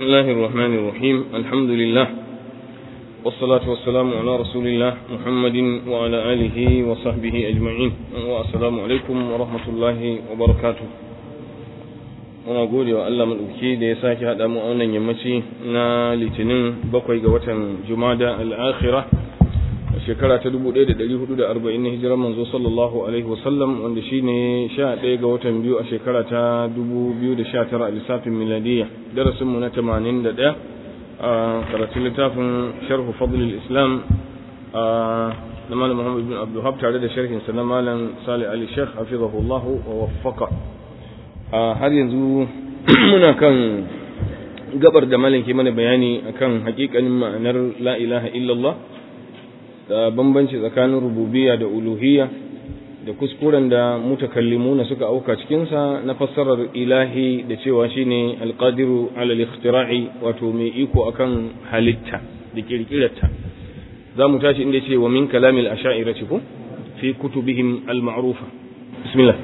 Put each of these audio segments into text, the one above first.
الله الرحمن الرحيم الحمد لله والصلاة والسلام على رسول الله محمد وعلى آله وصحبه أجمعين والسلام عليكم ورحمة الله وبركاته muna gode wa Allah maɗauki da ya sake haɗa mu a wannan yammaci na litinin bakwai ga watan jumada al'akhira a shekara ta 1440 na hijirar manzo sallallahu alaihi wasallam wanda shi ne 11 ga watan biyu a shekara ta 2019 a lissafin miladiyya darasinmu na 81 a karatun littafin sharhu fadlul islam na malam muhammad bin abdullahab tare da sharhinsa na malam salih ali sheikh hafizahullahu wa waffaka har yanzu muna kan gabar da malam ke mana bayani akan hakikanin ma'anar la ilaha illallah da bambanci tsakanin rububiyya da uluhiyya da kuskuren da mutakallimuna suka auka cikinsa na fassarar ilahi da cewa shine alqadiru ala al-ikhtira'i wato mai iko akan halitta da kirkirarta za mu tashi inda ce wa min kalamil asha'irati ko fi kutubihim al-ma'rufa bismillah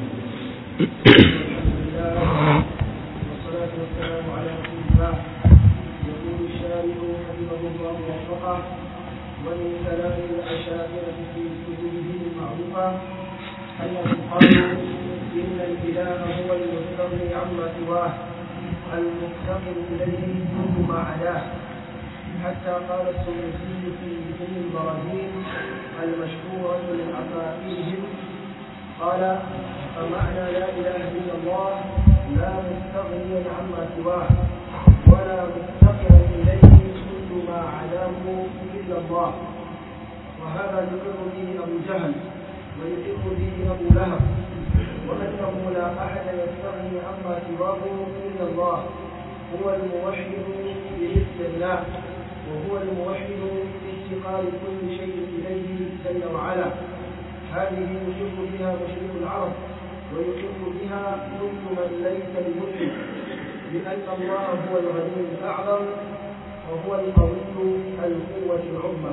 والصلاة والسلام على رسول الله يقول الشارع حفظه الله ووفقه ومن كلام الأشاعرة في كتبه المعروفة أنهم قالوا إن الإله هو المستغني عما سواه المفتقر إليه كل ما عداه حتى قال السيوطي في ابن البراهين المشهورة من أساطيرهم قال فمعنى لا إله إلا الله لا مستغنيا عما سواه ولا مفتقرا إليه كل ما عداه إلا الله وهذا يقر به أبو جهل ويقر به أبو لهب وأنه لا أحد يستغني عما سواه إلا الله هو الموحد بمثل الله وهو الموحد بافتقار كل شيء إليه جل وعلا هذه يشرك بها مشرك العرب ويشرك بها كل من ليس بمسلم لأن الله هو الغني الأعظم وهو القوي القوة العظمى.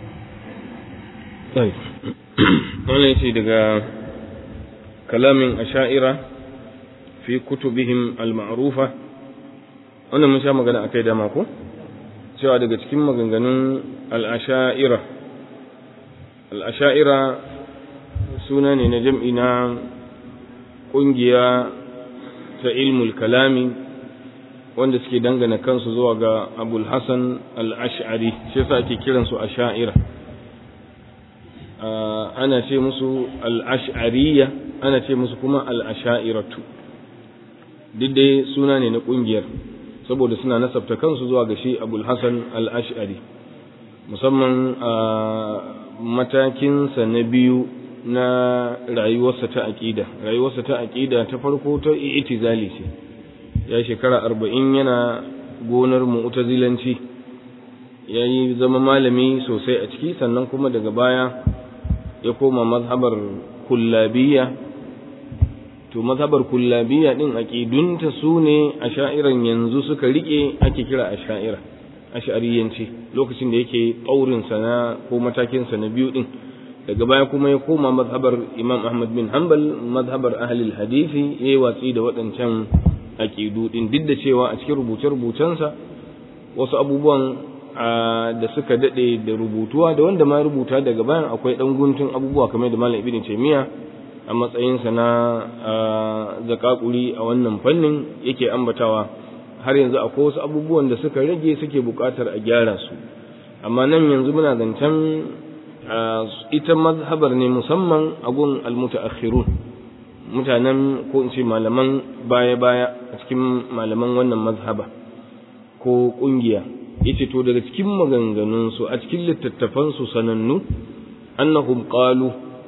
طيب wannan yace daga kalamin asha'ira fi kutubihim al-ma'rufa wannan mun sha magana akai dama ko cewa daga cikin maganganun al-asha'ira al-asha'ira suna ne na jam'i na ƙungiya ta ilmul kalami wanda suke dangana kansu zuwa ga abul hassan al-ash'ari shi yasa ake kiransu asha'ira ana ce musu al'ash'ariya ana ce musu kuma al'asha'iratu duk dai suna ne na ƙungiyar saboda suna nasabta kansu zuwa ga shi abul hassan al'ash'ari musamman a matakinsa na biyu na rayuwarsa ta aƙida rayuwarsa ta aƙida ta farko ta itizali ce ya shekara arba'in yana gonar mu'tazilanci ya yi zama malami sosai a ciki sannan kuma daga baya ya koma mazhabar kullabiya to mazhabar kullabiya din aqidunta su ne a sha'iran yanzu suka rike ake kira a sha'ira ash'ariyanci lokacin da yake ƙaurin sana ko matakin sa na biyu din daga baya kuma ya koma mazhabar imam ahmad bin hanbal mazhabar ahli hadisi yayi watsi da waɗancan aqidu din duk da cewa a cikin rubuce-rubucensa wasu abubuwan da suka dade da rubutuwa da wanda ma rubuta daga bayan akwai dan guntun abubuwa kamar da malam ibnu taymiya a matsayinsa na zakakuri a wannan fannin yake ambatawa har yanzu akwai wasu abubuwan da suka rage suke buƙatar a gyara su amma nan yanzu muna zancen ita mazhabar ne musamman a gun almutaakhirun mutanen ko in ce malaman baya-baya a cikin malaman wannan mazhaba ko ƙungiya yace to daga cikin maganganunsu a cikin littattafansu sanannu annahum qalu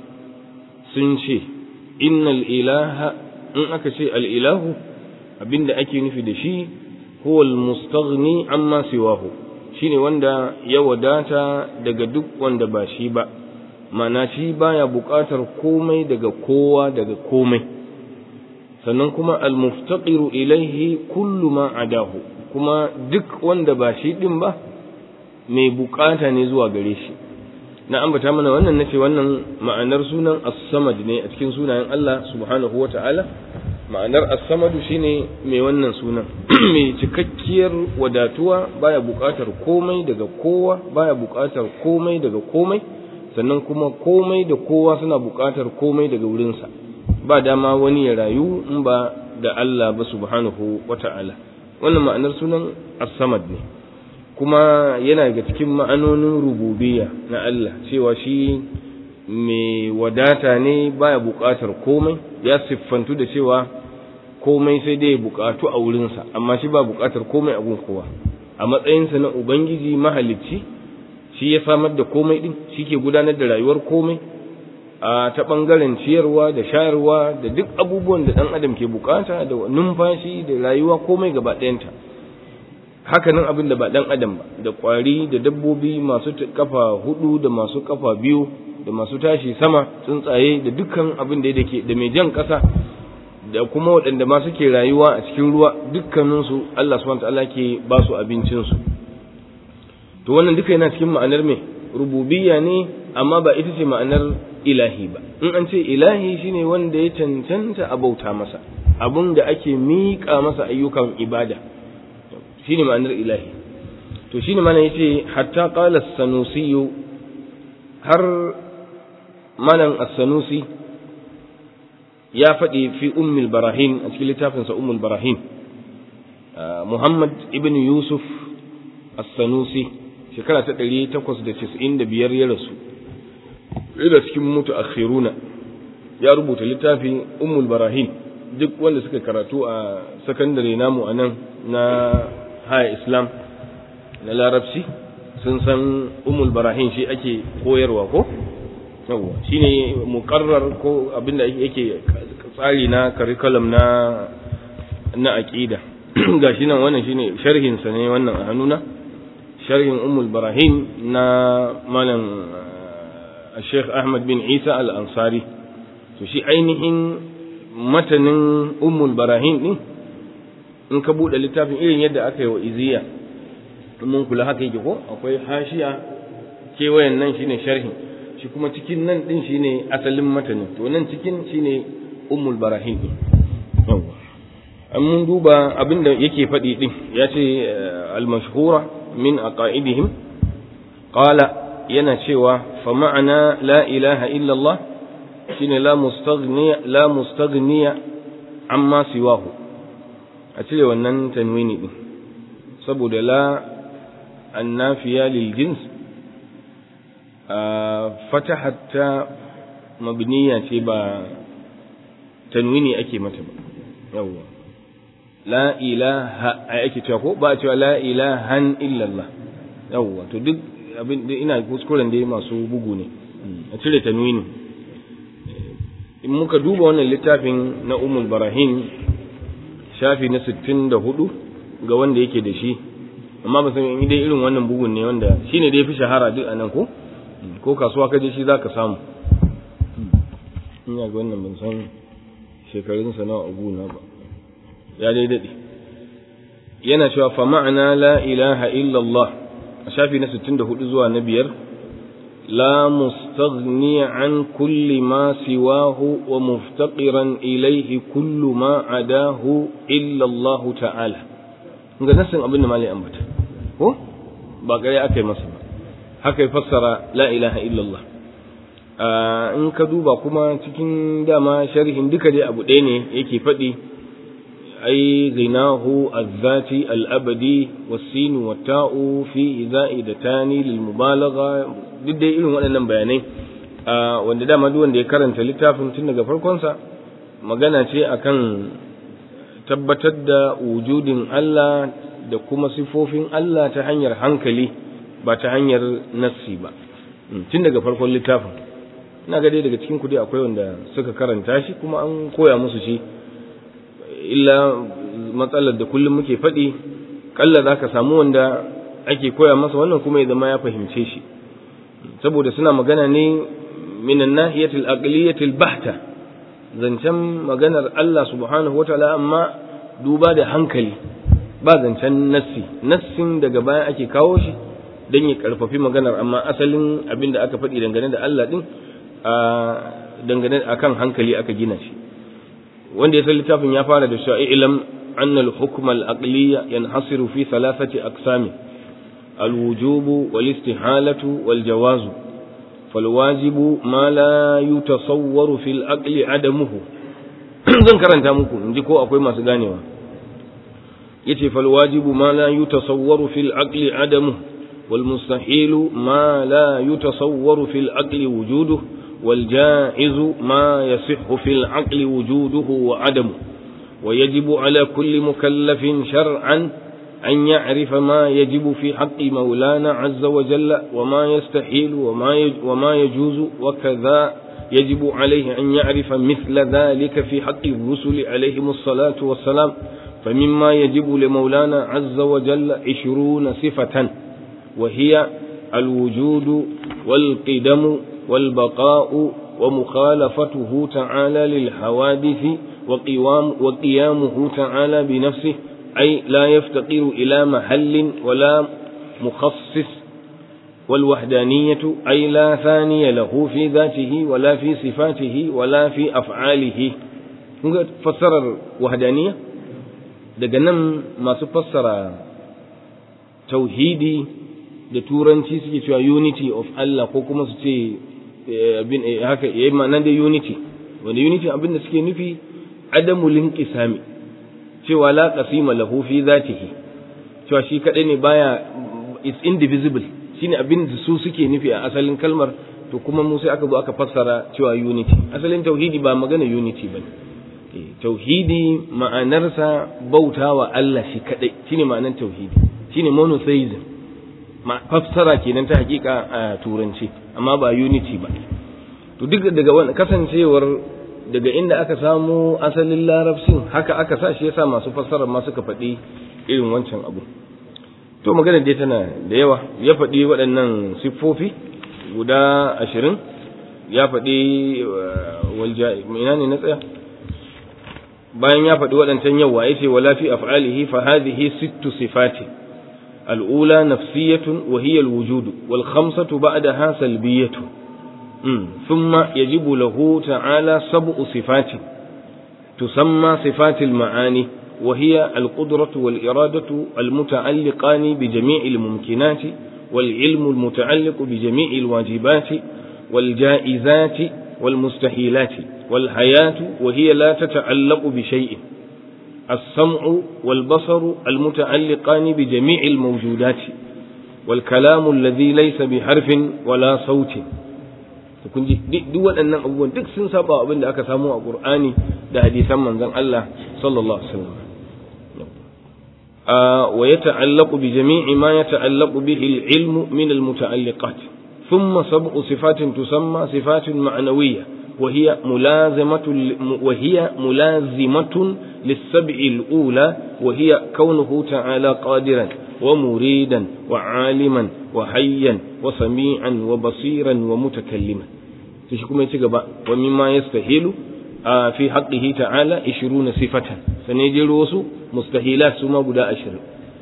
sun ce innal ilaha in aka ce al ilahu abinda ake nufi da shi huwa al mustaghni amma siwahu shine wanda ya wadata daga duk wanda ba shi ba mana shi baya buƙatar komai daga kowa daga komai sannan kuma al muftaqiru ilaihi kullu ma adahu kuma duk wanda ba shi ɗin ba mai bukata ne zuwa gare shi na ambata mana wannan nace wannan ma'anar sunan as-samad ne a cikin sunayen Allah subhanahu wata'ala ma'anar as-samadu shine mai wannan sunan mai cikakkiyar wadatuwa baya buƙatar komai daga kowa baya buƙatar komai daga komai sannan kuma komai da kowa suna buƙatar komai daga wurinsa ba dama wani ya rayu in ba da Allah ba subhanahu wata'ala wannan ma'anar sunan as-samad ne kuma yana daga cikin ma'anonin rububiyya na Allah cewa shi mai wadata ne baya buƙatar komai ya siffantu da cewa komai sai dai buƙatu a wurinsa amma shi ba buƙatar komai a gun kowa a matsayinsa na ubangiji mahalicci shi ya samar da komai din shi ke gudanar da rayuwar komai a ta ɓangaren ciyarwa da shayarwa da duk abubuwan da ɗan adam ke bukata da numfashi da rayuwa komai gaba ɗayanta hakanan abin da ba ɗan adam ba da ƙwari da dabbobi masu kafa hudu da masu kafa biyu da masu tashi sama tsuntsaye da dukkan abin da yake da mai jan ƙasa da kuma waɗanda ma suke rayuwa a cikin ruwa dukkaninsu Allah subhanahu ta'ala ke ba su abincinsu to wannan duka yana cikin ma'anar me rububiyya ne amma ba ita ce ma'anar ilahi ba in an ce ilahi shine wanda ya cancanta a bauta masa abun da ake miƙa masa ayyukan ibada shine ma'anar ilahi to shine mana yace hatta qala as-sanusi har malan as-sanusi ya faɗi fi ummul barahin a cikin littafinsa ummul barahin Muhammad ibn Yusuf as-Sanusi shekara ta 895 ya rasu da cikin mutu akhiruna ya rubuta littafi ummul barahin duk wanda suka karatu a sakandare namu a nan na haya islam na larabci sun san ummul barahin shi ake koyarwa ko yawwa shine muqarrar ko abinda yake tsari na curriculum na na aqida gashi nan wannan shine sharhin sa ne wannan a hannuna sharhin ummul barahin na malam Sheikh Ahmad bin Isa al-Ansari to shi ainihin matanin ummul barahin din in ka bude littafin irin yadda aka yi wa iziya mun kula haka yake ko akwai hashiya kewayen nan shine sharhin shi kuma cikin nan din shine asalin matanin to nan cikin shine ummul barahin din an mun duba abinda yake faɗi din ya ce al-mashhura min aqaidihim qala yana cewa fa ma'ana la ilaha illa Allah shine la mustaghniya la mustaghniya amma siwahu a cire wannan tanwini din saboda la annafiya lil jins fatahatta mabniya ce ba tanwini ake mata ba yawwa la ilaha ai ake cewa ko ba a cewa la ilahan illallah yawwa to duk abin da ina kuskuren da masu bugu ne a cire tanwini in muka duba wannan littafin na umul barahim shafi na 64 ga wanda yake da shi amma ba san in dai irin wannan bugun ne wanda shine da yafi shahara duk anan ko ko kasuwa kaje shi zaka samu ina ga wannan ban san shekarun sa nawa abu na ba ya dai dade yana cewa fa ma'ana la ilaha illa Allah a shafi na 64 zuwa na biyar لا مستغني عن كل ما سواه ومفتقرا إليه كل ما عداه إلا الله تعالى ga nasin abin da malai ambata ko ba gare aka yi masa ba haka ya fassara la ilaha illallah in ka duba kuma cikin dama sharhin duka dai abu ɗaya ne yake faɗi ai ghinahu azzati al-abadi was-sin wa ta'u fi za'idatani lil mubalagha duk dai irin waɗannan bayanai wanda dama duk wanda ya karanta littafin tun daga farkonsa magana ce akan tabbatar da wujudin Allah da kuma sifofin Allah ta hanyar hankali ba ta hanyar nassi ba tun daga farkon littafin ina ga dai daga cikin kudi akwai wanda suka karanta shi kuma an koya musu shi illa matsalar da kullum muke faɗi kalla za ka samu wanda ake koya masa wannan kuma ya zama ya fahimce shi saboda suna magana ne minan nahiyatil aqliyatil bahta zancen maganar Allah subhanahu wataala amma duba da hankali ba zancen nassi nassin daga baya ake kawo shi don ya karfafi maganar amma asalin abin da aka faɗi dangane da Allah din dangane akan hankali aka gina shi wanda ya san littafin ya fara da cewa ilam anna al-hukm al-aqliya yanhasiru fi thalathati aqsam al-wujub wal-istihalatu wal-jawaz فالواجب ما لا يتصور في العقل عدمه zan karanta muku in ji ko akwai masu ganewa yace fal wajibu ma la yutasawwaru fil aqli adamu wal mustahilu ma la yutasawwaru fil aqli wujuduhu wal jaizu ma yasihhu fil aqli wujuduhu wa adamu ويجب على كل مكلف شرعا أن يعرف ما يجب في حق مولانا عز وجل وما يستحيل وما وما يجوز وكذا يجب عليه أن يعرف مثل ذلك في حق الرسل عليهم الصلاة والسلام فمما يجب لمولانا عز وجل عشرون صفة وهي الوجود والقدم والبقاء ومخالفته تعالى للحوادث وقوام وقيامه تعالى بنفسه أي لا يفتقر إلى محل ولا مخصص والوحدانية أي لا ثاني له في ذاته ولا في صفاته ولا في أفعاله فسر الوحدانية daga nan masu fassara tauhidi da turanci suke cewa unity of Allah ko kuma su ce abin haka yayi ma'anar da unity wanda unity abin da suke nufi adamu linqisami cewa la qasima lahu fi zatihi cewa shi kadai ne baya is indivisible shine abin da su suke nufi a asalin kalmar to kuma mu sai aka zo aka fassara cewa unity asalin tauhidi ba magana unity bane tauhidi ma'anarsa bautawa Allah shi kadai shine ma'anar tauhidi shine monotheism ma fassara kenan ta hakika a turanci amma ba unity ba to duk daga wannan kasancewar daga inda aka samu asalin larabcin haka aka sa shi yasa masu fassarar ma suka faɗi irin wancan abu to magana dai tana da yawa ya faɗi waɗannan siffofi guda ashirin ya faɗi walja ina ne na tsaya bayan ya faɗi waɗancan yawa ya ce wala fi af'alihi fa hadhihi sittu sifati الأولى نفسية وهي الوجود والخمسة بعدها سلبية ثم يجب له تعالى سبع صفات تسمى صفات المعاني وهي القدرة والإرادة المتعلقان بجميع الممكنات والعلم المتعلق بجميع الواجبات والجائزات والمستحيلات والحياة وهي لا تتعلق بشيء السمع والبصر المتعلقان بجميع الموجودات والكلام الذي ليس بحرف ولا صوت kun ji duk waɗannan abubuwan duk sun saba abin da aka samu a Qur'ani da hadisan manzon Allah sallallahu alaihi wasallam wa yata'allaqu bi jami'i ma yata'allaqu bihi al-ilmu min al-muta'alliqat thumma sab'u sifatin tusamma sifatun ma'nawiyyah وهي ملازمة وهي ملازمة للسبع الأولى وهي كونه تعالى قادرا ومريدا وعالما وحيا وسميعا وبصيرا ومتكلما تشكو ما يتقبع ومما يستهيل في حقه تعالى عشرون صفة سنجي روسو مستهيلات سما بدا أشر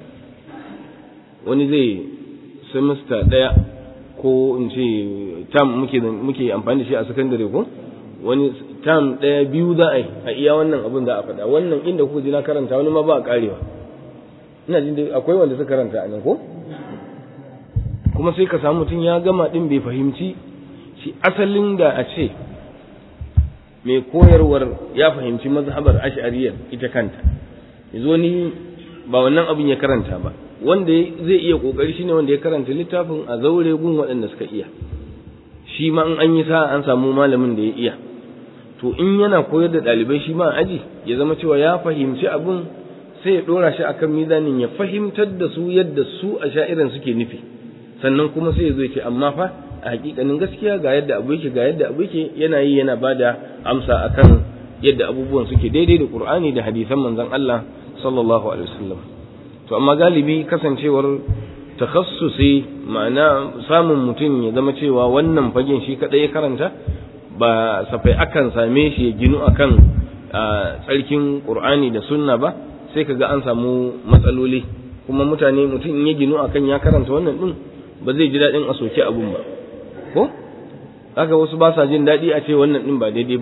wani zai semester ɗaya ko in ce tam muke muke amfani da shi a sakandare ko wani tam ɗaya biyu za a yi a iya wannan abin za a faɗa wannan inda kuka ji na karanta wani ma ba a karewa ina jin dai akwai wanda suka karanta a nan ko kuma sai ka samu mutum ya gama din bai fahimci shi asalin da a ce mai koyarwar ya fahimci mazhabar ash'ariyar ita kanta yazo ni ba wannan abin ya karanta ba wanda zai iya kokari shine wanda ya karanta littafin a zaure gun waɗanda suka iya shi ma in an yi sa'a an samu malamin da ya iya to in yana koyar da ɗalibai shi ma aji ya zama cewa ya fahimci abin sai ya ɗora shi akan mizanin ya fahimtar da su yadda su a sha'iran suke nufi sannan kuma sai ya zo ce amma fa a hakikanin gaskiya ga yadda abu yake ga yadda abu yake yana yi yana bada amsa akan yadda abubuwan suke daidai da Qur'ani da hadisan manzon Allah sallallahu alaihi wasallam to amma galibi kasancewar takhassusi ma'ana samun mutum ya zama cewa wannan fagen shi kadai ya karanta ba safai akan same shi ya ginu akan tsarkin Qur'ani da sunna ba sai kaga an samu matsaloli kuma mutane mutum in ya ginu akan ya karanta wannan din ba zai ji daɗin a soke abun ba ko haka wasu ba sa jin daɗi a ce wannan din ba daidai bane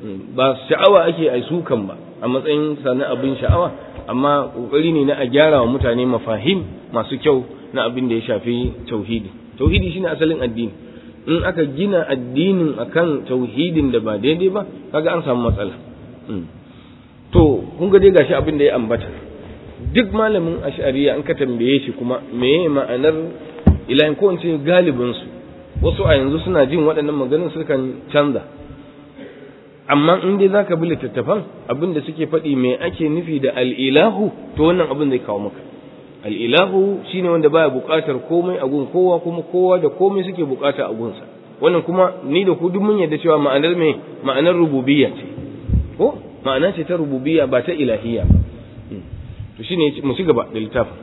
ba sha'awa ake ai sukan ba a matsayin sanin abin sha'awa amma kokari ne na a gyara wa mutane mafahim masu kyau na abin da ya shafi tauhidi tauhidi shine asalin addini in aka gina addinin akan tauhidin da ba daidai ba kaga an samu matsala to kun ga dai gashi abin da ya ambata duk malamin ash'ariya an ka tambaye shi kuma meye ma'anar ilahin ko in ce galibin su wasu a yanzu suna jin waɗannan maganin sukan canza amma in dai zaka bi littattafan abin da suke faɗi me ake nufi da al'ilahu to wannan abin zai kawo maka al'ilahu shine wanda baya buƙatar komai a gun kowa kuma kowa da komai suke buƙata a gunsa wannan kuma ni da ku duk mun yarda cewa ma'anar me ma'anar rububiyya ce ko ma'ana ce ta rububiyya ba ta ilahiyya ba to shine mu ci gaba da littafin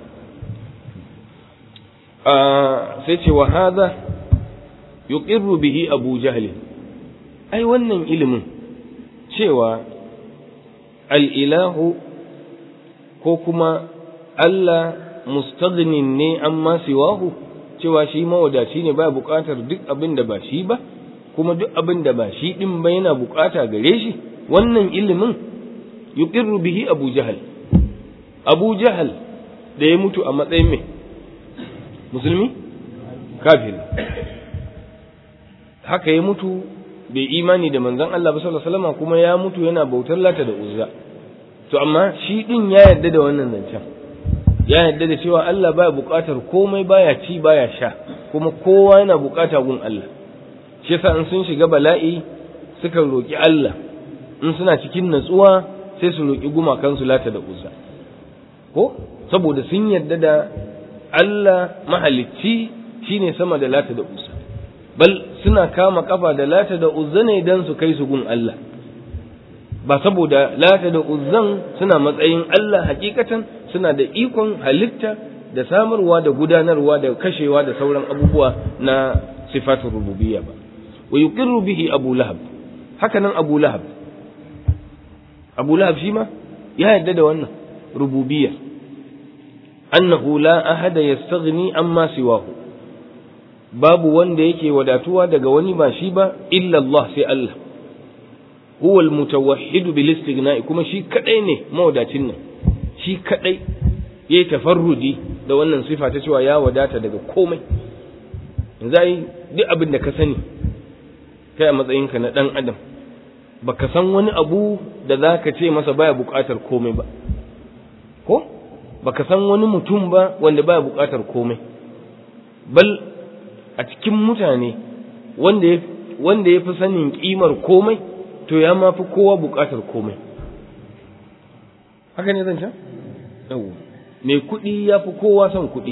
sai ce wa hadha yuqirru bihi abu jahl ai wannan ilimin cewa al'ilahu ko kuma Allah mustaghnin ne amma siwahu cewa shi mawadaci ne ba buƙatar duk abin da ba shi ba kuma duk abin da ba shi ɗin ba yana buƙata gare shi wannan ilimin yuqirru bihi abu jahal abu jahal da ya mutu a matsayin mai musulmi kafiri haka ya mutu bai imani da manzon Allah ba sallallahu alaihi wasallam kuma ya mutu yana bautar lata da uzza to amma shi din ya yarda da wannan zancen ya yarda da cewa Allah baya buƙatar komai baya ci baya sha kuma kowa yana buƙata gun Allah shi yasa in sun shiga bala'i suka roki Allah in suna cikin natsuwa sai su roki gumakan su lata da uzza ko saboda sun yarda da Allah mahalicci shine sama da lata da uzza bal suna kama kafa da lata da uzza ne dan su kai su gun Allah ba saboda lata da uzzan suna matsayin Allah hakikatan suna da ikon halitta da samarwa da gudanarwa da kashewa da sauran abubuwa na sifatun rububiyya ba wa yuqirru bihi abu lahab haka nan abu lahab abu lahab shi ma ya yarda da wannan rububiyya annahu la ahada yastaghni amma siwahu babu wanda yake wadatuwa daga wani ba shi ba illa Allah sai Allah huwa almutawahhid bil istighna'i kuma shi kadai ne mawadacin nan shi kadai yayi tafarrudi da wannan sifa ta cewa ya wadata daga komai yanzu ai duk abin da ka sani kai a matsayinka na dan adam baka san wani abu da zaka ce masa baya buƙatar komai ba ko baka san wani mutum ba wanda baya buƙatar komai bal a cikin mutane wanda ya wanda ya fi sanin kimar komai to ya ma fi kowa buƙatar komai haka ne zan can? yau mai kuɗi ya fi kowa son kuɗi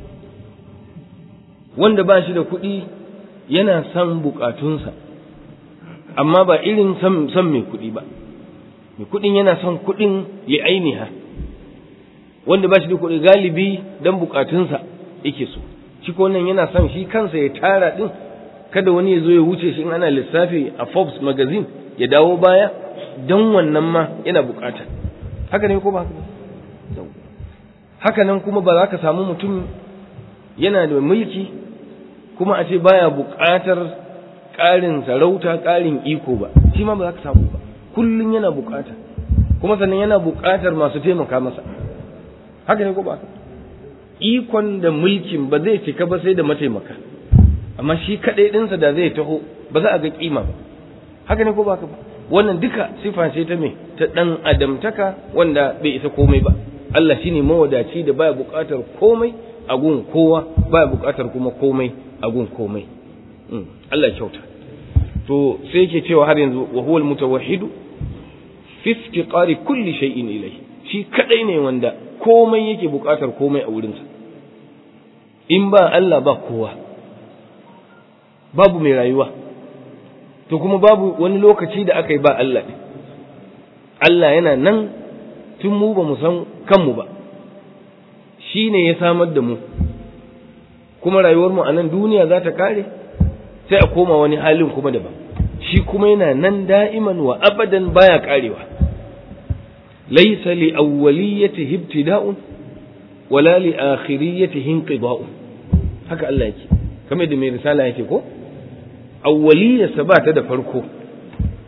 wanda ba shi da kuɗi yana son buƙatunsa amma ba irin son mai kuɗi ba mai kuɗin yana son kuɗin li'ainiha wanda ba shi da kuɗi galibi don buƙatunsa yake so shi ko nan yana son shi kansa ya tara ɗin kada wani ya zo ya wuce shi in ana lissafi a Forbes magazine ya dawo baya don wannan ma yana bukata haka ne ko ba haka haka nan kuma ba za ka samu mutum yana da mulki kuma a ce baya bukatar ƙarin sarauta ƙarin iko ba shi ma ba za ka samu ba kullum yana bukata kuma sannan yana bukatar masu taimaka masa haka ne ko ba haka ikon da mulkin ba zai cika ba sai da mataimaka amma shi kaɗai ɗinsa da zai taho ba za a ga kima ba haka ne ko ba ba wannan duka sifa ce ta me ta ɗan adamtaka wanda bai isa komai ba Allah shine mawadaci da baya buƙatar komai a gun kowa baya buƙatar kuma komai a gun komai Allah kyauta to sai yake cewa har yanzu wa huwal mutawahhidu fi iftiqari kulli shay'in ilayhi shi kadai ne wanda komai yake buƙatar komai a wurinsa in ba Allah ba kowa babu mai rayuwa to kuma babu wani lokaci da aka yi ba Allah ɗin Allah yana nan tun mu ba mu san kanmu ba shi ne ya samar da mu kuma rayuwarmu a nan duniya za ta kare sai a koma wani halin kuma daban shi kuma yana nan da'iman wa abadan baya karewa laisa li awwaliyatihi ibtida'un wala li akhiriyatihi inqida'un haka Allah yake kamar da mai risala yake ko awwaliyarsa ba ta da farko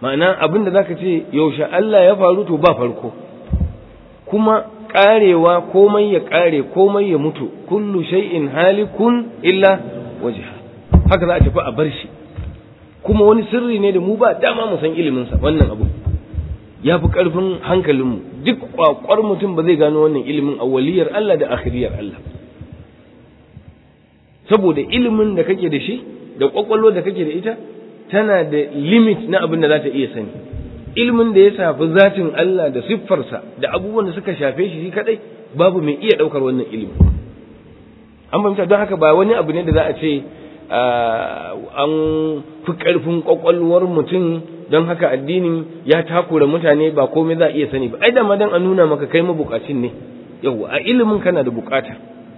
ma'ana abin da zaka ce yaushe Allah ya faru to ba farko kuma karewa komai ya kare komai ya mutu kullu shay'in halikun illa wajha haka za a tafi a bar shi kuma wani sirri ne da mu ba dama mu san ilimin sa wannan abu ya fi karfin hankalinmu duk kwakwar mutum ba zai gano wannan ilimin awwaliyar Allah da akhiriyar Allah saboda ilimin da kake da shi da kwakwallo da kake da ita tana da limit na abin da za ta iya sani ilimin da ya shafi zatin Allah da siffarsa da abubuwan da suka shafe shi shi kadai babu mai iya daukar wannan ilimin an fahimta don haka ba wani abu ne da za a ce an fi karfin kwakwalwar mutum don haka addinin ya takura mutane ba komai za a iya sani ba ai da ma dan a nuna maka kai mabukacin ne yau a ilimin kana da bukata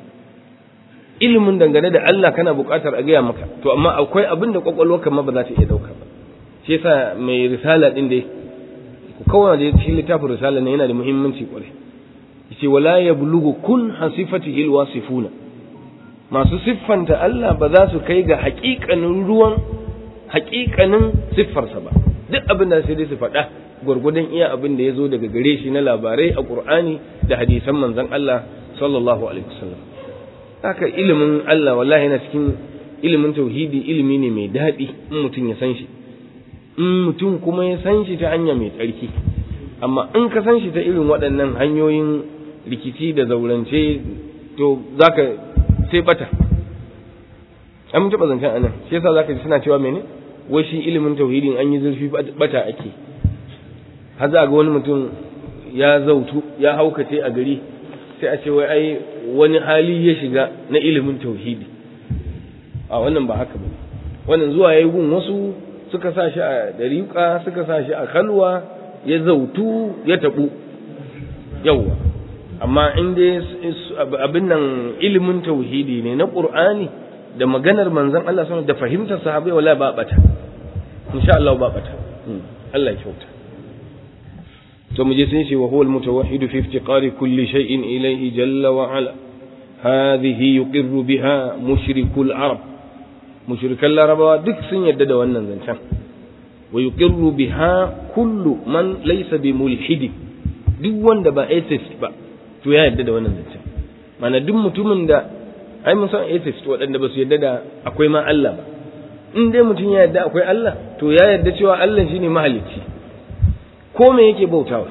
ilimin dangane da Allah kana buƙatar a gaya maka to amma akwai abin da kwakwalwarka ma ba za ta iya ɗauka ba shi yasa mai risala ɗin dai ku kawai da cikin littafin risala ne yana da muhimmanci kwarai yace wala yablugu kun hasifatihi alwasifuna masu siffanta Allah ba za su kai ga haƙiƙanin ruwan haƙiƙanin siffarsa ba duk abin da sai dai su faɗa gwargwadon iya abin da ya zo daga gare shi na labarai a Qur'ani da hadisan manzon Allah sallallahu alaihi wasallam haka ilimin Allah wallahi yana cikin ilimin tauhidi ilimi ne mai daɗi in mutum ya san shi in mutum kuma ya san shi ta hanya mai tsarki amma in ka san shi ta irin waɗannan hanyoyin rikici da zaurance to zaka sai bata an mun taɓa zancen anan shi yasa zaka ji suna cewa mene wai shi ilimin tauhidin an yi zurfi bata ake har za ga wani mutum ya zautu ya haukace a gari sai a ce wai ai wani hali ya shiga na ilimin tauhidi a wannan ba haka ba wannan zuwa yayi gun wasu suka sa shi a dariƙa suka sa shi a kalwa ya zautu ya tabu yawwa amma in dai abin nan ilimin tauhidi ne na qur'ani da maganar manzon Allah sallallahu da fahimtar sahabbai wala ba bata insha Allah ba bata Allah ya kyauta to mu je sun ce wa huwa al-mutawahhid fi iftiqari kulli shay'in ilayhi jalla wa ala hadhihi yuqirru biha mushrikul arab mushrikan larabawa duk sun yadda da wannan zancen wa yuqirru biha kullu man laysa bi mulhid duk wanda ba atheist ba to ya yadda da wannan zancen mana duk mutumin da ai mun san atheist waɗanda ba su yadda da akwai ma Allah ba in dai mutum ya yadda akwai Allah to ya yadda cewa Allah shine mahalicci ko me yake bautawa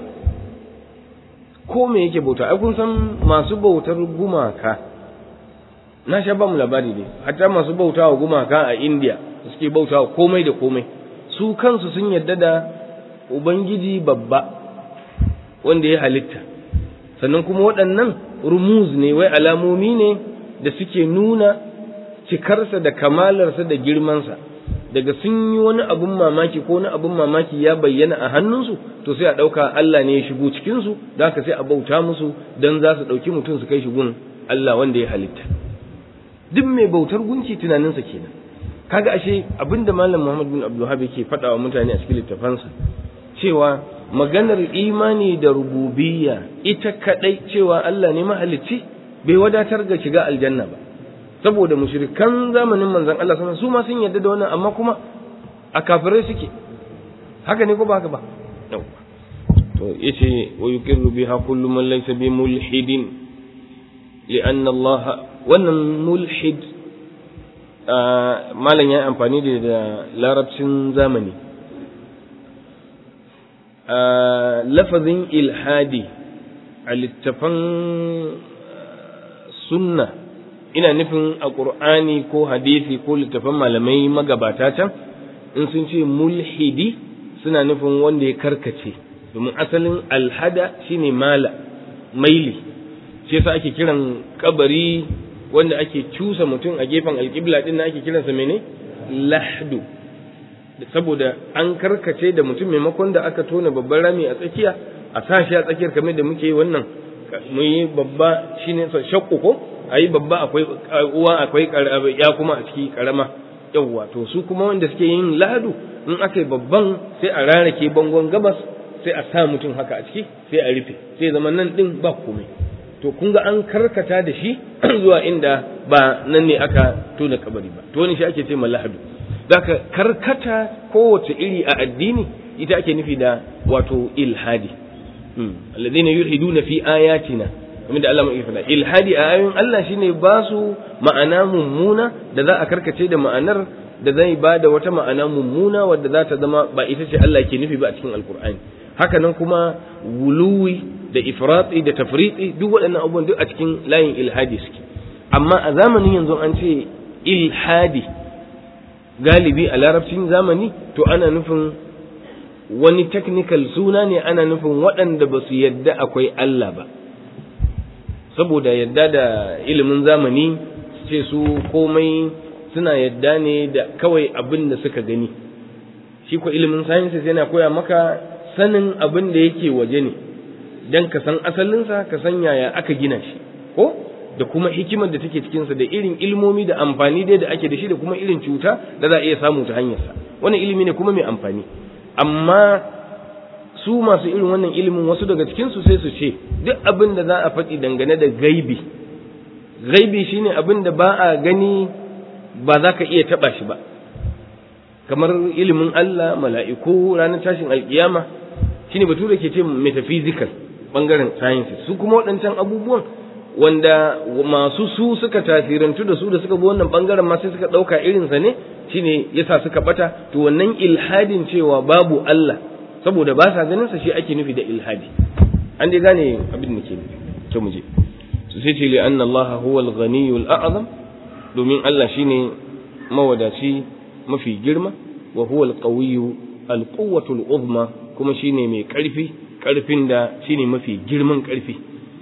ko me yake bautawa ai kun san masu bautar gumaka na sha ba mu labari ne hatta masu bautawa gumaka a India suke bautawa komai da komai su kansu sun yadda da ubangiji babba wanda ya halitta sannan kuma waɗannan rumuz ne wai alamomi ne da suke nuna cikarsa da kamalarsa da girmansa daga sun yi wani abun mamaki ko wani abun mamaki ya bayyana a hannunsu to sai a ɗauka Allah ne ya shigo cikinsu da haka sai a bauta musu don za su ɗauki mutum su kai shi gun Allah wanda ya halitta duk mai bautar gunki tunaninsa kenan kaga ashe abinda malam Muhammad bin Abdulhab yake faɗa wa mutane a cikin littafansa cewa maganar imani da rububiyya ita kadai cewa Allah ne mahalicci bai wadatar ga shiga aljanna ba saboda mushrikan zamanin manzon Allah sallallahu su ma sun yarda da wannan amma kuma a kafirai suke haka ne ko ba haka ba to yace wa yuqirru biha kullu man laysa bi mulhidin li'anna Allah wannan mulhid malam ya amfani da larabcin zamani lafazin ilhadi a littafan sunna ina nufin a ƙur'ani ko hadisi ko littafan malamai magabata can in sun ce mulhidi suna nufin wanda ya karkace domin asalin alhada shine mala maili shi yasa ake kiran kabari wanda ake cusa mutum a gefen alƙibla din ake kiransa mene lahdu saboda an karkace da mutum maimakon da aka tona babban rami a tsakiya a sa shi a tsakiyar kamar da muke yi wannan mu yi babba shine shakku ko ayi babba akwai uwa akwai ya kuma a ciki karama yawwa to su kuma wanda suke yin lahadu in aka yi babban sai a rarake bangon gabas sai a sa mutum haka a ciki sai a rufe sai zama nan din ba komai to kun ga an karkata da shi zuwa inda ba nan ne aka tona kabari ba to wani shi ake ce lahadu Daka karkata kowace iri a addini ita ake nufi da wato ilhadi alladhina yulhiduna fi ayatina kamar da Allah mai faɗa ilhadi a ayoyin Allah shine ba su ma'ana mummuna da za a karkace da ma'anar da zai ba da wata ma'ana mummuna wadda za ta zama ba ita ce Allah ke nufi ba a cikin alkur'ani haka nan kuma wuluwi da ifrati da tafriti duk waɗannan abubuwan duk a cikin layin ilhadi suke amma a zamanin yanzu an ce ilhadi galibi a larabcin zamani to ana nufin wani technical suna ne ana nufin waɗanda ba su yadda akwai Allah ba saboda yadda da ilimin zamani ce su komai suna yadda ne da kawai abin da suka gani shi ko ilimin sciences yana koya maka sanin abin da yake waje ne don ka san asalinsa ka san yaya aka gina shi ko da kuma hikimar da take cikinsa da irin ilmomi da amfani dai da ake da shi da kuma irin cuta da za a iya samu ta hanyarsa wannan ilimi ne kuma mai amfani amma su masu irin wannan ilimin wasu daga cikinsu sai su ce duk abin da za a faɗi dangane da gaibi gaibi shine abin da ba a gani ba za ka iya taɓa shi ba kamar ilimin Allah mala'iku ranar tashin alkiyama shine bature ke ce metaphysical bangaren sciences su kuma waɗancan abubuwan wanda masu su suka tasirantu da su da suka bi wannan bangaren ma sai suka ɗauka irinsa ne shine yasa suka bata to wannan ilhadin cewa babu Allah saboda ba sa ganin sa shi ake nufi da ilhadi an dai gane abin da ke nufi to mu je su sai ce li anna Allah huwa al-ghaniyyu al-a'zam domin Allah shine mawadaci mafi girma wa huwa al-qawiyyu al-quwwatu al-uzma kuma shine mai karfi karfin da shine mafi girman karfi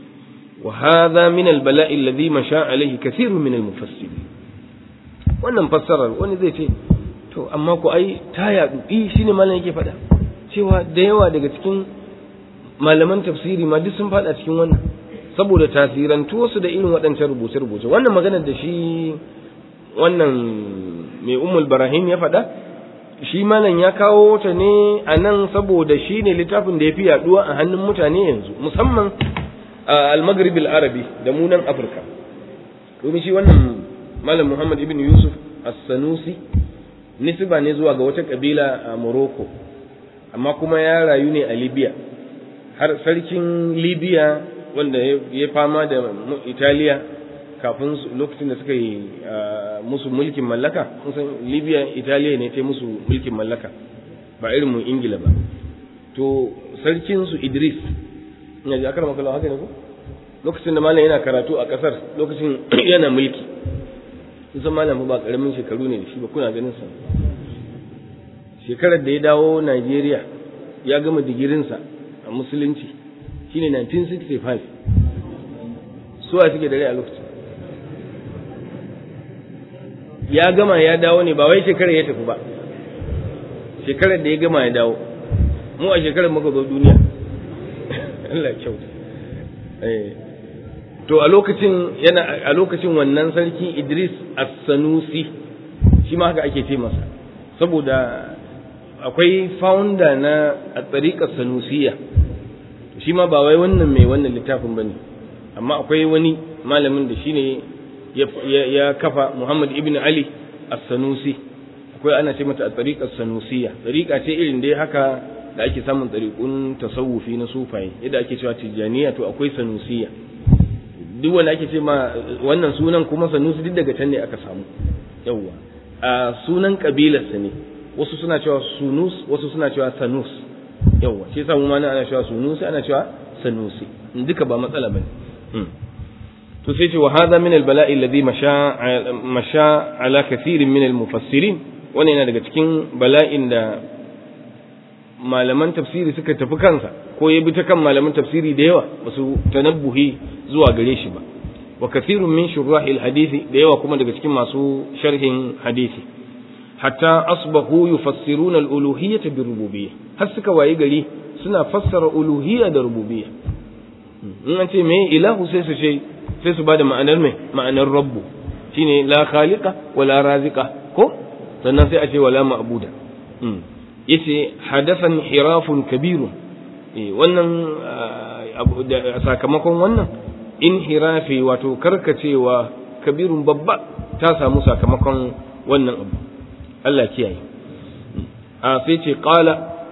wa hadha min al-bala'i alladhi masha alayhi kathirun min al-mufassirin wannan fassarar wani zai ce to amma ku ai ta yadu eh shine malam yake faɗa cewa da yawa daga cikin malaman tafsiri ma duk sun faɗa cikin wannan saboda tasirantu wasu da irin waɗancan rubuce-rubuce wannan maganar da shi wannan mai umul barahim ya faɗa shi malam ya kawo ta ne a nan saboda shi ne littafin da ya fi yaduwa a hannun mutane yanzu musamman a al-maghrib arabi da mu nan afirka domin shi wannan malam muhammad ibn yusuf as-sanusi nisba ne zuwa ga wata kabila a morocco amma kuma ya rayu ne a libya har sarkin libya wanda ya fama da italiya kafin lokacin da suka yi musu mulkin mallaka san libya italiya ne ta musu mulkin mallaka ba irin mu ingila ba to sarkinsu idris ina ji akar makala haka ne ko lokacin da malam yana karatu a kasar lokacin yana mulki kusan malam ba karamin shekaru ne da shi ba kuna ganin sa shekarar da ya dawo Najeriya ya gama digirinsa a musulunci shine 1965 suwa suke da rai a lokacin ya gama ya dawo ne ba wai shekarar ya tafi ba shekarar da ya gama ya dawo mu a shekarar muka zo duniya Allah kyauta to a lokacin yana a lokacin wannan sarki Idris As-Sanusi shi ma haka ake ce masa saboda akwai founder na a tsariƙar sanusiya shi ma ba wai wannan mai wannan littafin ba ne amma akwai wani malamin da shi ne ya kafa muhammad ibn ali as-sanusi akwai ana ce mata a tsariƙar sanusiya tsariƙa ce irin dai haka da ake samun tsariƙun tasawufi na sufaye yadda ake cewa tijjaniya to akwai sanusiya duk wanda ake ce ma wannan sunan kuma sanusi duk daga can ne aka samu yawwa a sunan kabilarsa ne wasu suna cewa sunus wasu suna cewa sanus yawa shi yasa mu ma ana cewa sunusi ana cewa sanusi duka ba matsala bane to sai ce wa hadha min al bala'i alladhi masha masha ala kathirin min al mufassirin wannan yana daga cikin bala'in da malaman tafsiri suka tafi kansa ko ya bi ta kan malaman tafsiri da yawa ba su tanabbuhi zuwa gare shi ba wa kathirun min shurahil hadisi da yawa kuma daga cikin masu sharhin hadisi hatta asbahu yufassiruna al-uluhiyyata bi rububiyyah har suka wayi gari suna fassara uluhiyya da rububiyya in an ce me ilahu sai su ce sai su bada ma'anar me ma'anar rabbu shine la khaliqa wala raziqa ko sannan sai a ce wala ma'buda yace hadathan hirafun kabirun eh wannan sakamakon wannan inhirafi wato karkacewa kabirun babba ta samu sakamakon wannan abu Allah kiyaye a sai ce qala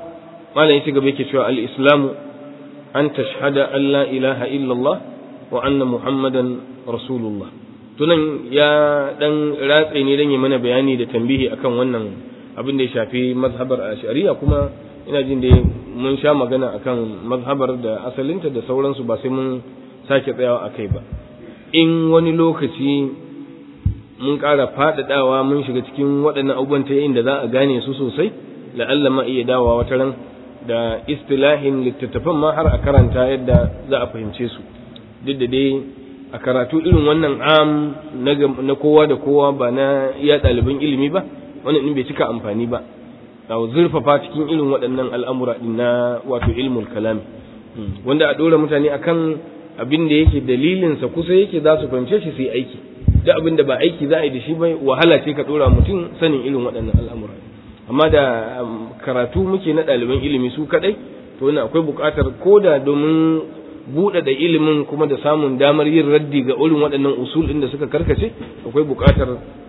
malam ya ci gaba yake cewa al-islamu an tashhada an la ilaha illallah wa anna muhammadan rasulullah tunan ya dan ratse ne dan yi mana bayani da tambihi akan wannan abin da ya shafi mazhabar shari'a kuma ina jin da mun sha magana akan mazhabar da asalinta da sauransu ba sai mun sake tsayawa akai ba in wani lokaci mun ƙara faɗaɗawa mun shiga cikin waɗannan abubuwan ta da za a gane su sosai la'alla ma iya dawowa wata ran da istilahin littattafan ma har a karanta yadda za a fahimce su duk da dai a karatu irin wannan am na kowa da kowa ba na iya ɗaliban ilimi ba wannan ɗin bai cika amfani ba a zurfafa cikin irin waɗannan al'amura ɗin na wato ilmul kalami wanda a ɗora mutane akan abin da yake dalilinsa kusa yake za su fahimce shi su yi aiki duk abin da ba aiki za a yi da shi bai wahala ce ka ɗora mutum sanin irin waɗannan al'amura amma da karatu muke na ɗaliban ilimi su kaɗai to wannan akwai buƙatar ko da domin buɗe da ilimin kuma da samun damar yin raddi ga irin waɗannan usul ɗin da suka karkace akwai buƙatar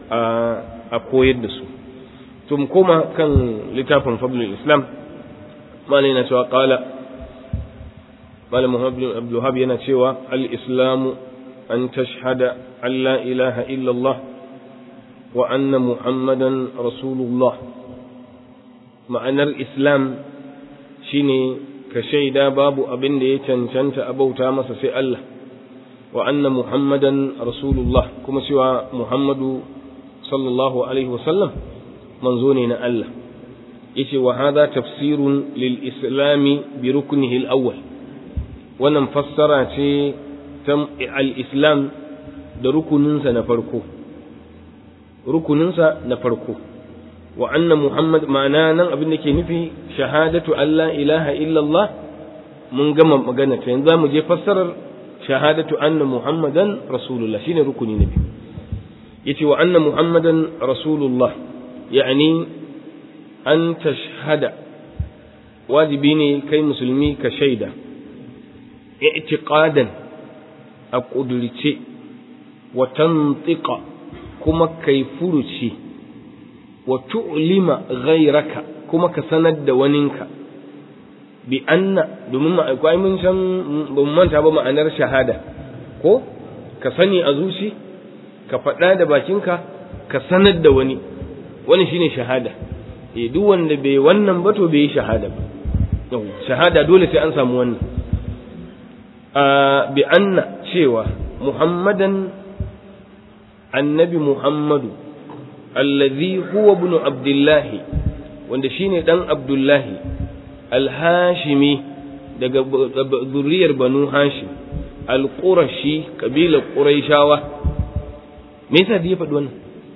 a koyar da su to mu koma kan littafin fadlul islam malai na cewa qala malam muhammad abdul wahab yana cewa al islamu an tashhada an la ilaha illallah wa anna muhammadan rasulullah ma'anar islam shine ka shaida babu abin da ya cancanta a bauta masa sai Allah wa anna muhammadan rasulullah kuma cewa muhammadu sallallahu alaihi wasallam manzo ne na Allah yace wa hadha tafsirun lil islami bi ruknihi al awwal wannan fassara ce ta al islam da rukuninsa na farko rukuninsa na farko wa anna muhammad ma'ana nan abin da ke nufi shahadatu alla ilaha illallah mun gama magana ta yanzu mu je fassarar shahadatu anna muhammadan rasulullah shine rukuni na biyu yace wa anna muhammadan rasulullah yani an tashhada wajibi ne kai musulmi ka shaida i'tiqadan a kudurce wa tantiqa kuma kai furuci wa tu'lima ghayraka kuma ka sanar da waninka bi anna domin ma akwai mun san ban manta ba ma'anar shahada ko ka sani a zuci ka faɗa da bakinka ka sanar da wani wani shine shahada eh duk wanda bai wannan ba to bai shahada ba shahada dole sai an samu wannan a bi anna cewa muhammadan annabi muhammadu allazi huwa ibn abdullahi wanda shine dan abdullahi alhashimi daga zuriyar banu hashim alqurashi kabilar quraishawa me yasa da ya faɗi wannan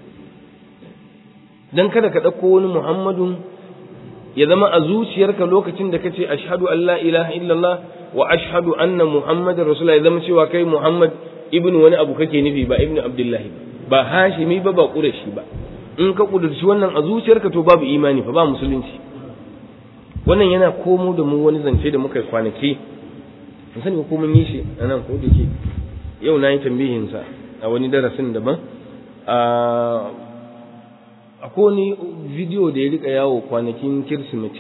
dan kada ka ɗauko wani muhammadun ya zama a zuciyarka lokacin da kace ashhadu an la ilaha illallah wa ashhadu anna muhammadar rasulullah ya zama cewa kai muhammad ibnu wani abu kake nufi ba ibnu abdullahi ba hashimi ba ba qurashi ba in ka kudurci wannan a zuciyarka to babu imani fa ba musulunci wannan yana komo da mu wani zance da muka kwanaki mun sani ko mun yi shi anan ko da ke yau na yi tambihin sa a wani darasin daban a akwai wani bidiyo da ya rika yawo kwanakin kirsimeti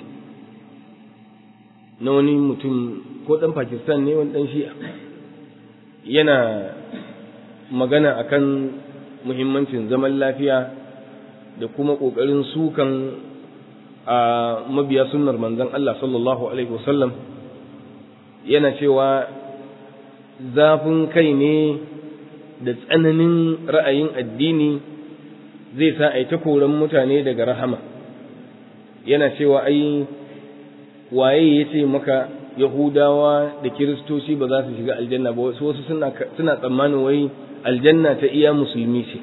na wani mutum ko dan pakistan ne wani dan shi'a yana magana akan muhimmancin zaman lafiya da kuma ƙoƙarin sukan a mabiya sunnar manzon Allah sallallahu alaihi wasallam yana cewa zafin kai ne da tsananin ra'ayin addini zai sa a yi ta koran mutane daga rahama yana cewa ai waye ya ce maka yahudawa da kiristoci ba za su shiga aljanna ba wasu suna tsammanin wai aljanna ta iya musulmi ce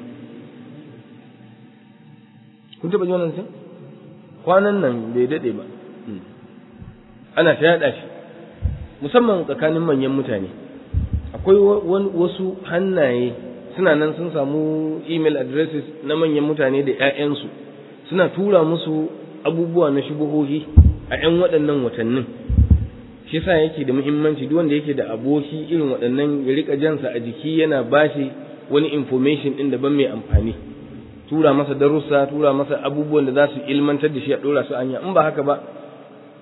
kun taɓa ji wannan sun kwanan nan bai daɗe ba ana ta yaɗa shi musamman tsakanin manyan mutane akwai wasu hannaye suna nan sun samu email addresses na manyan mutane da 'ya'yansu suna tura musu abubuwa na shubuhohi a 'yan waɗannan watannin shi sa yake da muhimmanci duk wanda yake da aboki irin waɗannan ya rika jansa a jiki yana bashi wani information ɗin daban mai amfani tura masa darussa tura masa abubuwan da za su ilmantar da shi a ɗora su anya in ba haka ba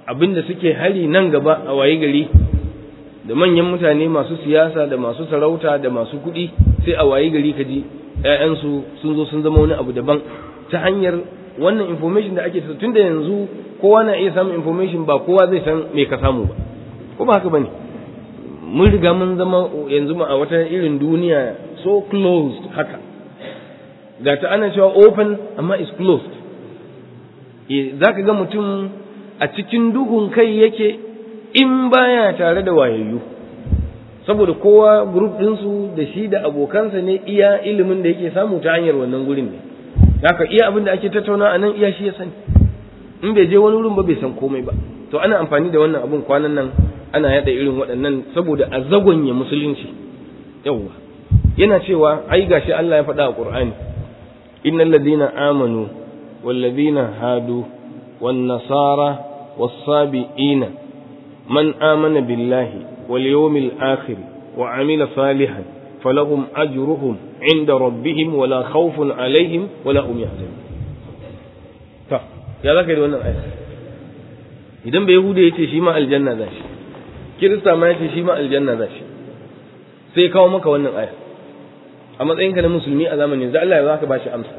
abinda suke hari nan gaba a waye gari da manyan mutane masu siyasa da masu sarauta da masu kuɗi sai a waye gari ka ji ‘ya'yansu sun zo sun zama wani abu daban ta hanyar wannan information da ake tun da yanzu kowa na iya samun information ba kowa zai san me ka samu ba ko ba haka ba ne mun riga mun zama yanzu a wata irin duniya so closed haka ga ta ana cewa open amma is closed za ka ga mutum a cikin duhun kai yake in baya tare da wayayyu saboda kowa group ɗinsu da shi da abokansa ne iya ilimin da yake samu ta hanyar wannan gurin ne haka iya abin da ake tattauna a nan iya shi ya sani in bai je wani wurin ba bai san komai ba to ana amfani da wannan abun kwanan nan ana yada irin waɗannan saboda a zagonye musulunci yawwa yana cewa ai gashi Allah ya faɗa a Qur'ani innal ladina amanu wal ladina hadu wan nasara was sabiina man amana billahi wal yawmil akhir wa amila salihan falahum ajruhum inda rabbihim wala khawfun alaihim wala hum yahzanun ta ya zaka yi da wannan aya idan bai yahuda yace shi ma aljanna za shi kirista ma yace shi ma aljanna za shi sai kawo maka wannan aya a matsayinka na musulmi a zamanin da Allah ya zaka bashi amsa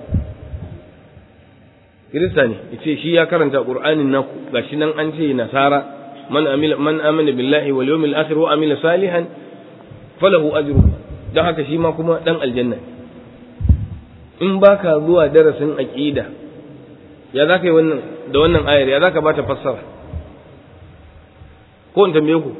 kirista ne yace shi ya karanta qur'anin naku gashi nan an ce nasara man amila man amana billahi wal yawmil akhir wa amila salihan falahu ajru dan haka shi ma kuma dan aljanna in baka zuwa darasin aqida ya zaka yi wannan da wannan ayar ya zaka bata fassara ko in tambaye ku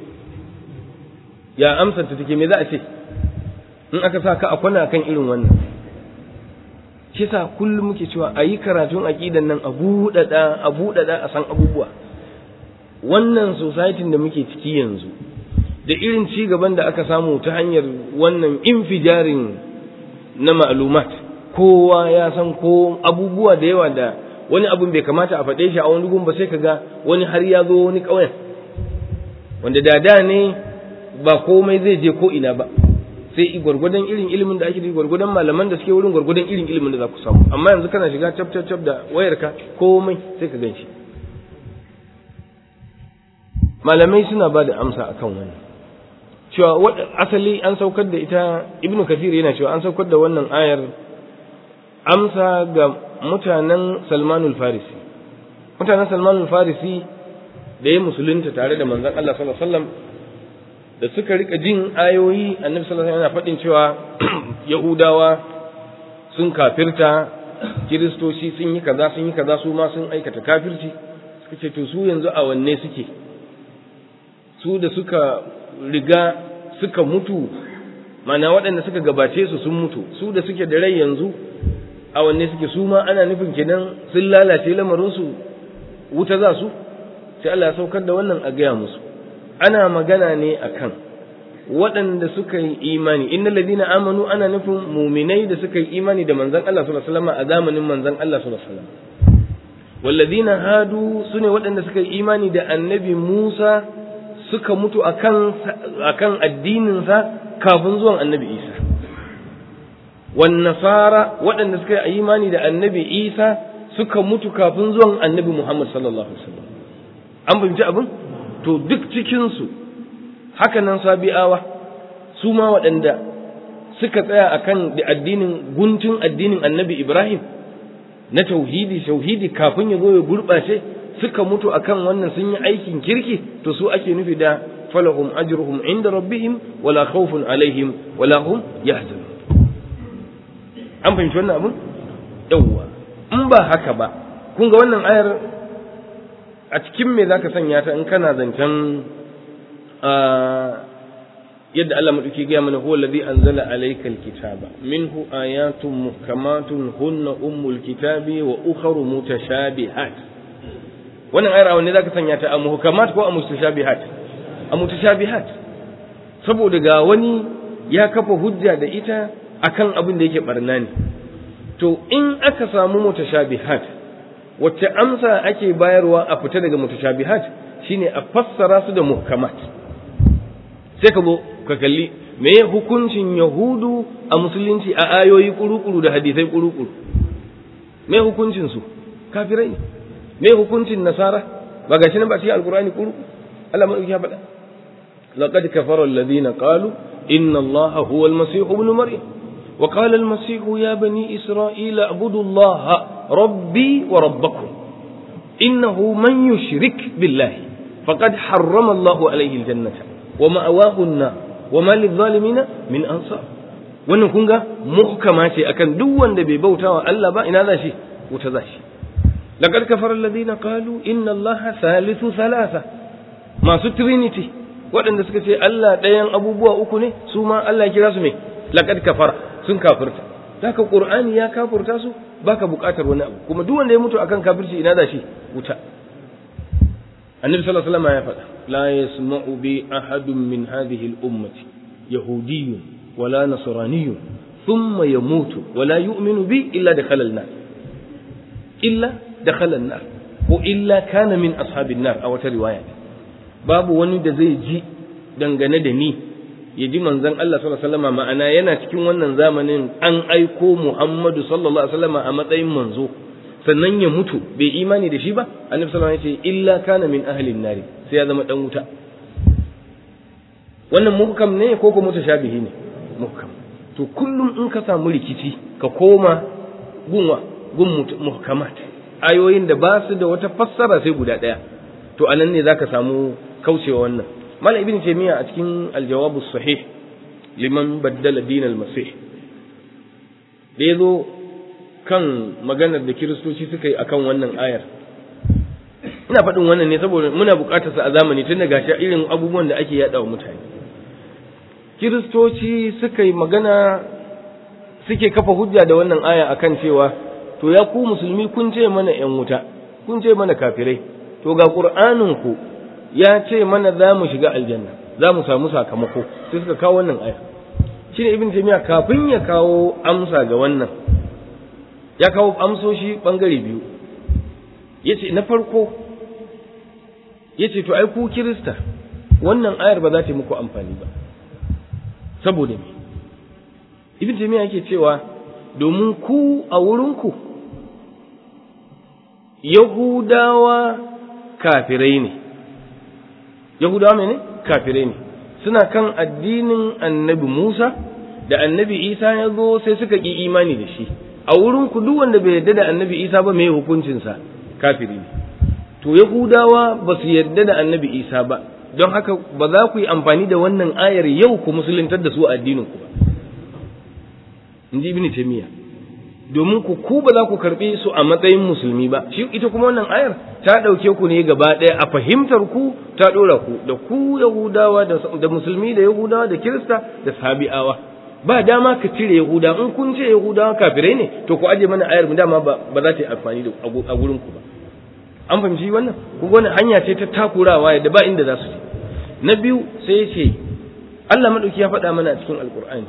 ya amsar ta take me za a ce in aka sa ka a kwana kan irin wannan shi sa kullum muke cewa a yi karatun aƙidan nan a buɗaɗa a buɗaɗa a san abubuwa wannan society da muke ciki yanzu da irin ci gaban da aka samu ta hanyar wannan infijarin na ma'lumat kowa ya san ko abubuwa da yawa da wani abun bai kamata a faɗe shi a wani gun ba sai ka ga wani har ya zo wani ƙauyen wanda da da ne ba komai zai je ko ina ba sai gwargwadon irin ilimin da ake da gwargwadon malaman da suke wurin gwargwadon irin ilimin da za ku samu amma yanzu kana shiga cap cap cap da wayarka komai sai ka ganshi malamai suna ba da amsa akan wannan cewa asali an saukar da ita ibnu kathir yana cewa an saukar da wannan ayar amsa ga mutanen salmanul farisi mutanen salmanul farisi da ya musulunta tare da manzon Allah sallallahu alaihi wasallam da suka rika jin ayoyi annabi sallallahu alaihi wasallam yana faɗin cewa yahudawa sun kafirta kiristoci sun yi kaza sun yi kaza su ma sun aikata kafirci suka ce to su yanzu a wanne suke su da suka riga suka mutu mana waɗanda suka gabace su sun mutu su da suke da rai yanzu a wanne suke su ma ana nufin kenan sun lalace lamarinsu wuta za su sai Allah ya saukar da wannan a gaya musu ana magana ne akan waɗanda suka yi imani innal ladina amanu ana nufin muminai da suka yi imani da manzon Allah sallallahu alaihi wasallam a zamanin manzon Allah sallallahu alaihi wasallam walladina hadu sune waɗanda suka yi imani da annabi Musa suka mutu akan akan addinin sa kafin zuwan annabi Isa wan nasara waɗanda suka yi imani da annabi Isa suka mutu kafin zuwan annabi Muhammad sallallahu alaihi wasallam an fahimci abin to duk cikinsu haka nan sabi'awa su ma waɗanda suka tsaya akan addinin guntun addinin annabi Ibrahim na tauhidi tauhidi kafin ya zo ya gurɓace suka mutu akan wannan sun yi aikin kirki to su ake nufi da falahum ajruhum inda rabbihim wala khawfun alaihim wala hum yahzanun an fahimci wannan abin yawwa in ba haka ba kun ga wannan ayar a cikin me zaka sanya ta in kana zancen yadda Allah madauki ga mana huwa allazi anzala alaykal kitaba minhu ayatun muhkamatun hunna ummul kitabi wa ukharu mutashabihat wannan ayar wanne zaka sanya ta a muhkamat ko a mutashabihat a mutashabihat saboda ga wani ya kafa hujja da ita akan abin da yake barna ne to in aka samu mutashabihat wacce amsa ake bayarwa a fita daga mutashabihat shine a fassara su da muhkamat sai ka zo ka kalli me hukuncin yahudu a musulunci a ayoyi kurukuru da hadisai kurukuru me hukuncin su kafirai me hukuncin nasara ba gashi nan ba cikin alqur'ani kuru Allah madauki ya faɗa laqad kafara alladhina qalu inna allaha huwa almasih ibn maryam wa qala almasih ya bani isra'ila abudu allaha rabbi wa rabbakum innahu man yushrik billahi faqad harrama allahu alayhi aljannata wa ma'awahu an-nar wa ma lidh-dhalimina min ansar wannan kun ga muhkama ce akan duk wanda bai bautawa Allah ba ina za shi wuta za shi laqad kafara alladhina qalu inna allaha thalithu thalatha masu trinity waɗanda suka ce Allah ɗayan abubuwa uku ne su ma Allah kira su me laqad kafara sun kafirta haka qur'ani ya kafirta su baka buƙatar wani abu kuma duk wanda ya mutu akan kafirci ina da shi wuta annabi sallallahu alaihi wasallam ya faɗa la yasma'u bi ahadun min hadhihi al-ummati yahudiyyun wala nasraniyyun thumma yamutu wala yu'minu bi illa dakhala an-nar illa dakhala an-nar ko illa kana min ashabin nar a wata riwaya babu wani da zai ji dangane da ni ya ji manzon Allah sallallahu alaihi wasallam ma'ana yana cikin wannan zamanin an aiko Muhammadu sallallahu alaihi wasallam a matsayin manzo sannan ya mutu bai imani da shi ba annabi sallallahu alaihi wasallam ya ce illa kana min ahlin nari sai ya zama dan wuta wannan muhkam ne ko ko mutashabihi ne muhkam to kullum in ka samu rikici ka koma gunwa gun muhkamat ayoyin da ba su da wata fassara sai guda daya to anan ne zaka samu kaucewa wannan malam ibn taymiya a cikin aljawabu sahih liman baddala din almasih da yazo kan maganar da kiristoci suka yi akan wannan ayar ina faɗin wannan ne saboda muna buƙatar sa a zamani tun daga shi irin abubuwan da ake yaɗa wa mutane kiristoci suka yi magana suke kafa hujja da wannan aya akan cewa to ya ku musulmi kun ce mana ‘yan wuta kun ce mana kafirai to ga ku ya ce mana za mu shiga aljanna za mu samu sakamako sai suka kawo wannan aya shi ne ibn jami'a kafin ya kawo amsa ga wannan ya kawo amsoshi bangare biyu ya ce na farko ya ce to ai ku kirista wannan ayar ba za ta yi muku amfani ba saboda me ibn jami'a yake cewa domin ku a wurinku yahudawa kafirai ne yahudawa mene kafirai ne suna kan addinin annabi musa da annabi isa ya zo sai suka ƙi imani da shi a wurinku duk wanda bai yarda da annabi isa ba mai hukuncinsa kafiri ne to yahudawa ba su yarda da annabi isa ba don haka ba za ku yi amfani da wannan ayar yau ku musuluntar da su a addininku ba in ji ibn taymiya domin ku ku ba za ku karbi su a matsayin musulmi ba shi ita kuma wannan ayar ta dauke ku ne gaba ɗaya a fahimtar ku ta dora ku da ku yahudawa da musulmi da yahudawa da kirista da sabi'awa ba dama ka cire yahuda in kun ce yahudawa kafirai ne to ku aje mana ayar mu dama ba ba za ta yi amfani da a gurin ku ba an fahimci wannan ku wannan hanya ce ta takurawa yadda ba inda za su je na biyu sai ya ce Allah madauki ya faɗa mana a cikin alkur'ani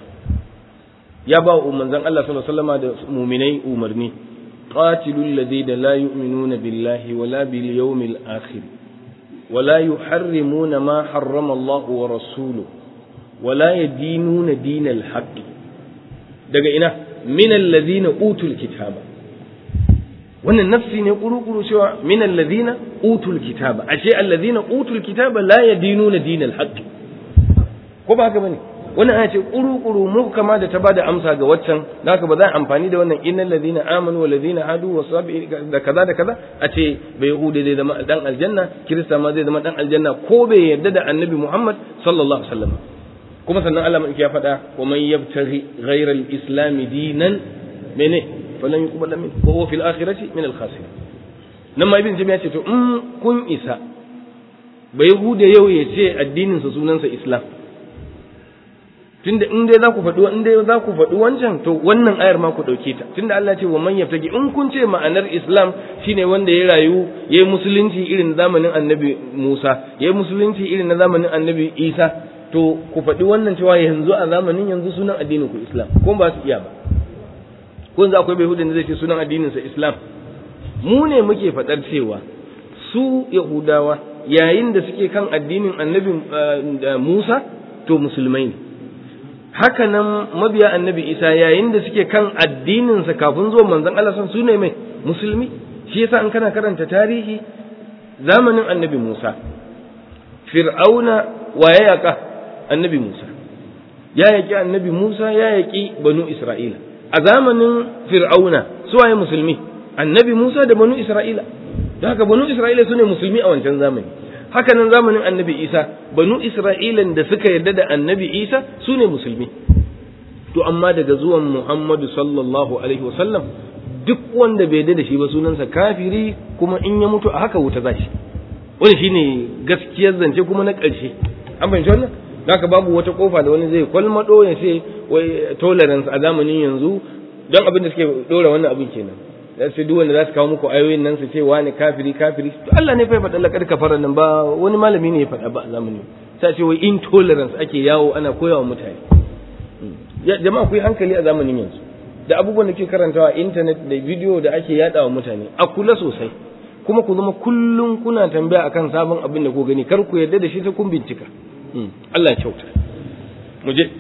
ya ba wa manzon Allah sallallahu alaihi wasallam da mu'minai umarni qatilul ladina la yu'minuna billahi wala bil yawmil akhir wala yuharrimuna ma harrama Allah wa rasuluhu wala yadinuna dinal haqq daga ina min alladhina utul kitaba wannan nafsi ne kuru-kuru cewa min alladhina utul kitaba ashe alladhina utul kitaba la yadinuna dinal haqq ko ba haka bane wannan aya ce kuru-kuru muhkama da ta bada amsa ga waccan da haka ba za a amfani da wannan innal ladina amanu wal ladina hadu wa sabi da kaza da kaza a ce bai yahudi zai zama dan aljanna kirista ma zai zama dan aljanna ko bai yarda da annabi muhammad sallallahu alaihi wasallam kuma sannan Allah mai ya faɗa wa man yabtaghi ghayra al-islam dinan mene falan yuqbal min wa huwa fil akhirati min al-khasirin nan ma ibn jami'a ce to in kun isa bai yahude yau ya ce addinin sa sunansa islam tunda in dai za ku faɗi in dai za ku faɗi wancan to wannan ayar ma ku ɗauke ta tunda Allah ce wa man yaftaki in kun ce ma'anar Islam shine wanda ya rayu yayi musulunci irin zamanin Annabi Musa yayi musulunci irin na zamanin Annabi Isa to ku faɗi wannan cewa yanzu a zamanin yanzu sunan addinin ku Islam ko ba su iya ba ko yanzu akwai Yahudin da zai ce sunan addinin sa Islam mu ne muke faɗar cewa su Yahudawa yayin da suke kan addinin Annabi Musa to musulmai ne haka nan mabiya annabi isa yayin da suke kan addininsa kafin zuwa manzon Allah san su ne mai musulmi shi yasa in kana karanta tarihi zamanin annabi Musa fir'auna wa ya yaka annabi Musa ya yaki annabi Musa ya yaki banu Isra'ila a zamanin fir'auna suwaye musulmi annabi Musa da banu Isra'ila da haka banu Isra'ila sune musulmi a wancan zamani haka nan zamanin annabi Isa banu Isra'ilan da suka yarda da annabi Isa sune musulmi to amma daga zuwan Muhammadu sallallahu alaihi wasallam duk wanda bai yarda da shi ba sunansa kafiri kuma in ya mutu a haka wuta zashi wani shine gaskiyar zance kuma na ƙarshe an fahimci wannan haka babu wata kofa da wani zai kwalmado ya ce wai tolerance a zamanin yanzu don abin da suke dora wannan abin kenan da su duk wanda za su kawo muku ayoyin nan su ce wani kafiri kafiri to Allah ne fa ya faɗa lakar kafara nan ba wani malami ne ya faɗa ba a zamanin sai ce wai intolerance ake yawo ana koyawa mutane jama'a ku yi hankali a zamanin yanzu da abubuwan da ke karantawa internet da bidiyo da ake yada wa mutane a kula sosai kuma ku zama kullum kuna tambaya akan sabon abin da ku gani kar ku yarda da shi sai kun bincika Allah ya kyauta mu je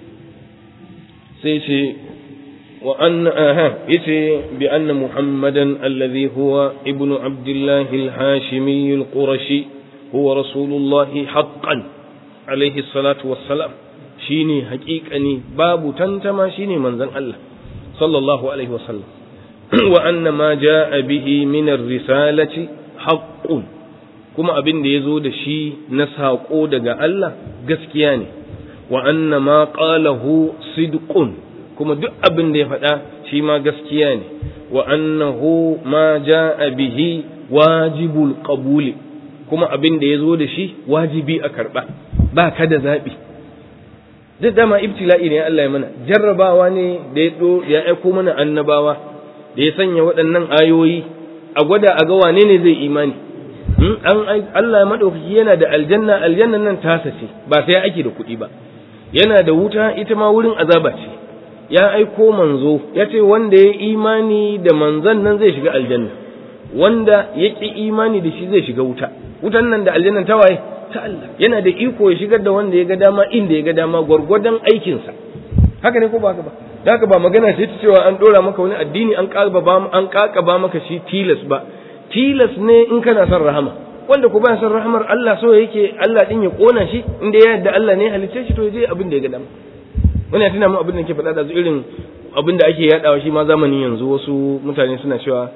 sai ce wa anna aha yace bi anna muhammadan alladhi huwa ibnu abdullah al-hashimi al-qurashi huwa rasulullah haqqan alayhi salatu wassalam shine haƙiƙani babu tantama shine manzon Allah sallallahu alaihi wasallam wa anna ma jaa bihi min ar-risalati haqqun kuma abin da yazo da shi na saƙo daga Allah gaskiya ne wa anna ma qalahu sidqun kuma duk abin da ya faɗa shi ma gaskiya ne wa annahu ma jaa bihi wajibul qabuli kuma abin da yazo da shi wajibi a karba ba ka da zabi duk dama ibtila'i ne Allah ya mana jarrabawa ne da ya ya aiko mana annabawa da ya sanya waɗannan ayoyi a gwada a ga wane ne zai imani an Allah madaukaki yana da aljanna aljannan nan tasa ce ba sai ake da kuɗi ba yana da wuta ita ma wurin azaba ce ya aiko manzo ya ce wanda ya imani da manzon nan zai shiga aljanna wanda ya ƙi imani da shi zai shiga wuta wutan nan da aljannan ta waye ta Allah yana da iko ya shigar da wanda ya ga dama inda ya ga dama gwargwadon aikinsa haka ne ko ba haka ba da haka ba magana ce ta cewa an dora maka wani addini an ba an ba maka shi tilas ba tilas ne in kana son rahama wanda ku ba son rahamar Allah so yake Allah din ya kona shi inda ya yarda Allah ne halicce shi to ya je abin da ya ga dama wani ya tuna mu abin da ke faɗa da irin abin da ake yadawa shi ma zamanin yanzu wasu mutane suna cewa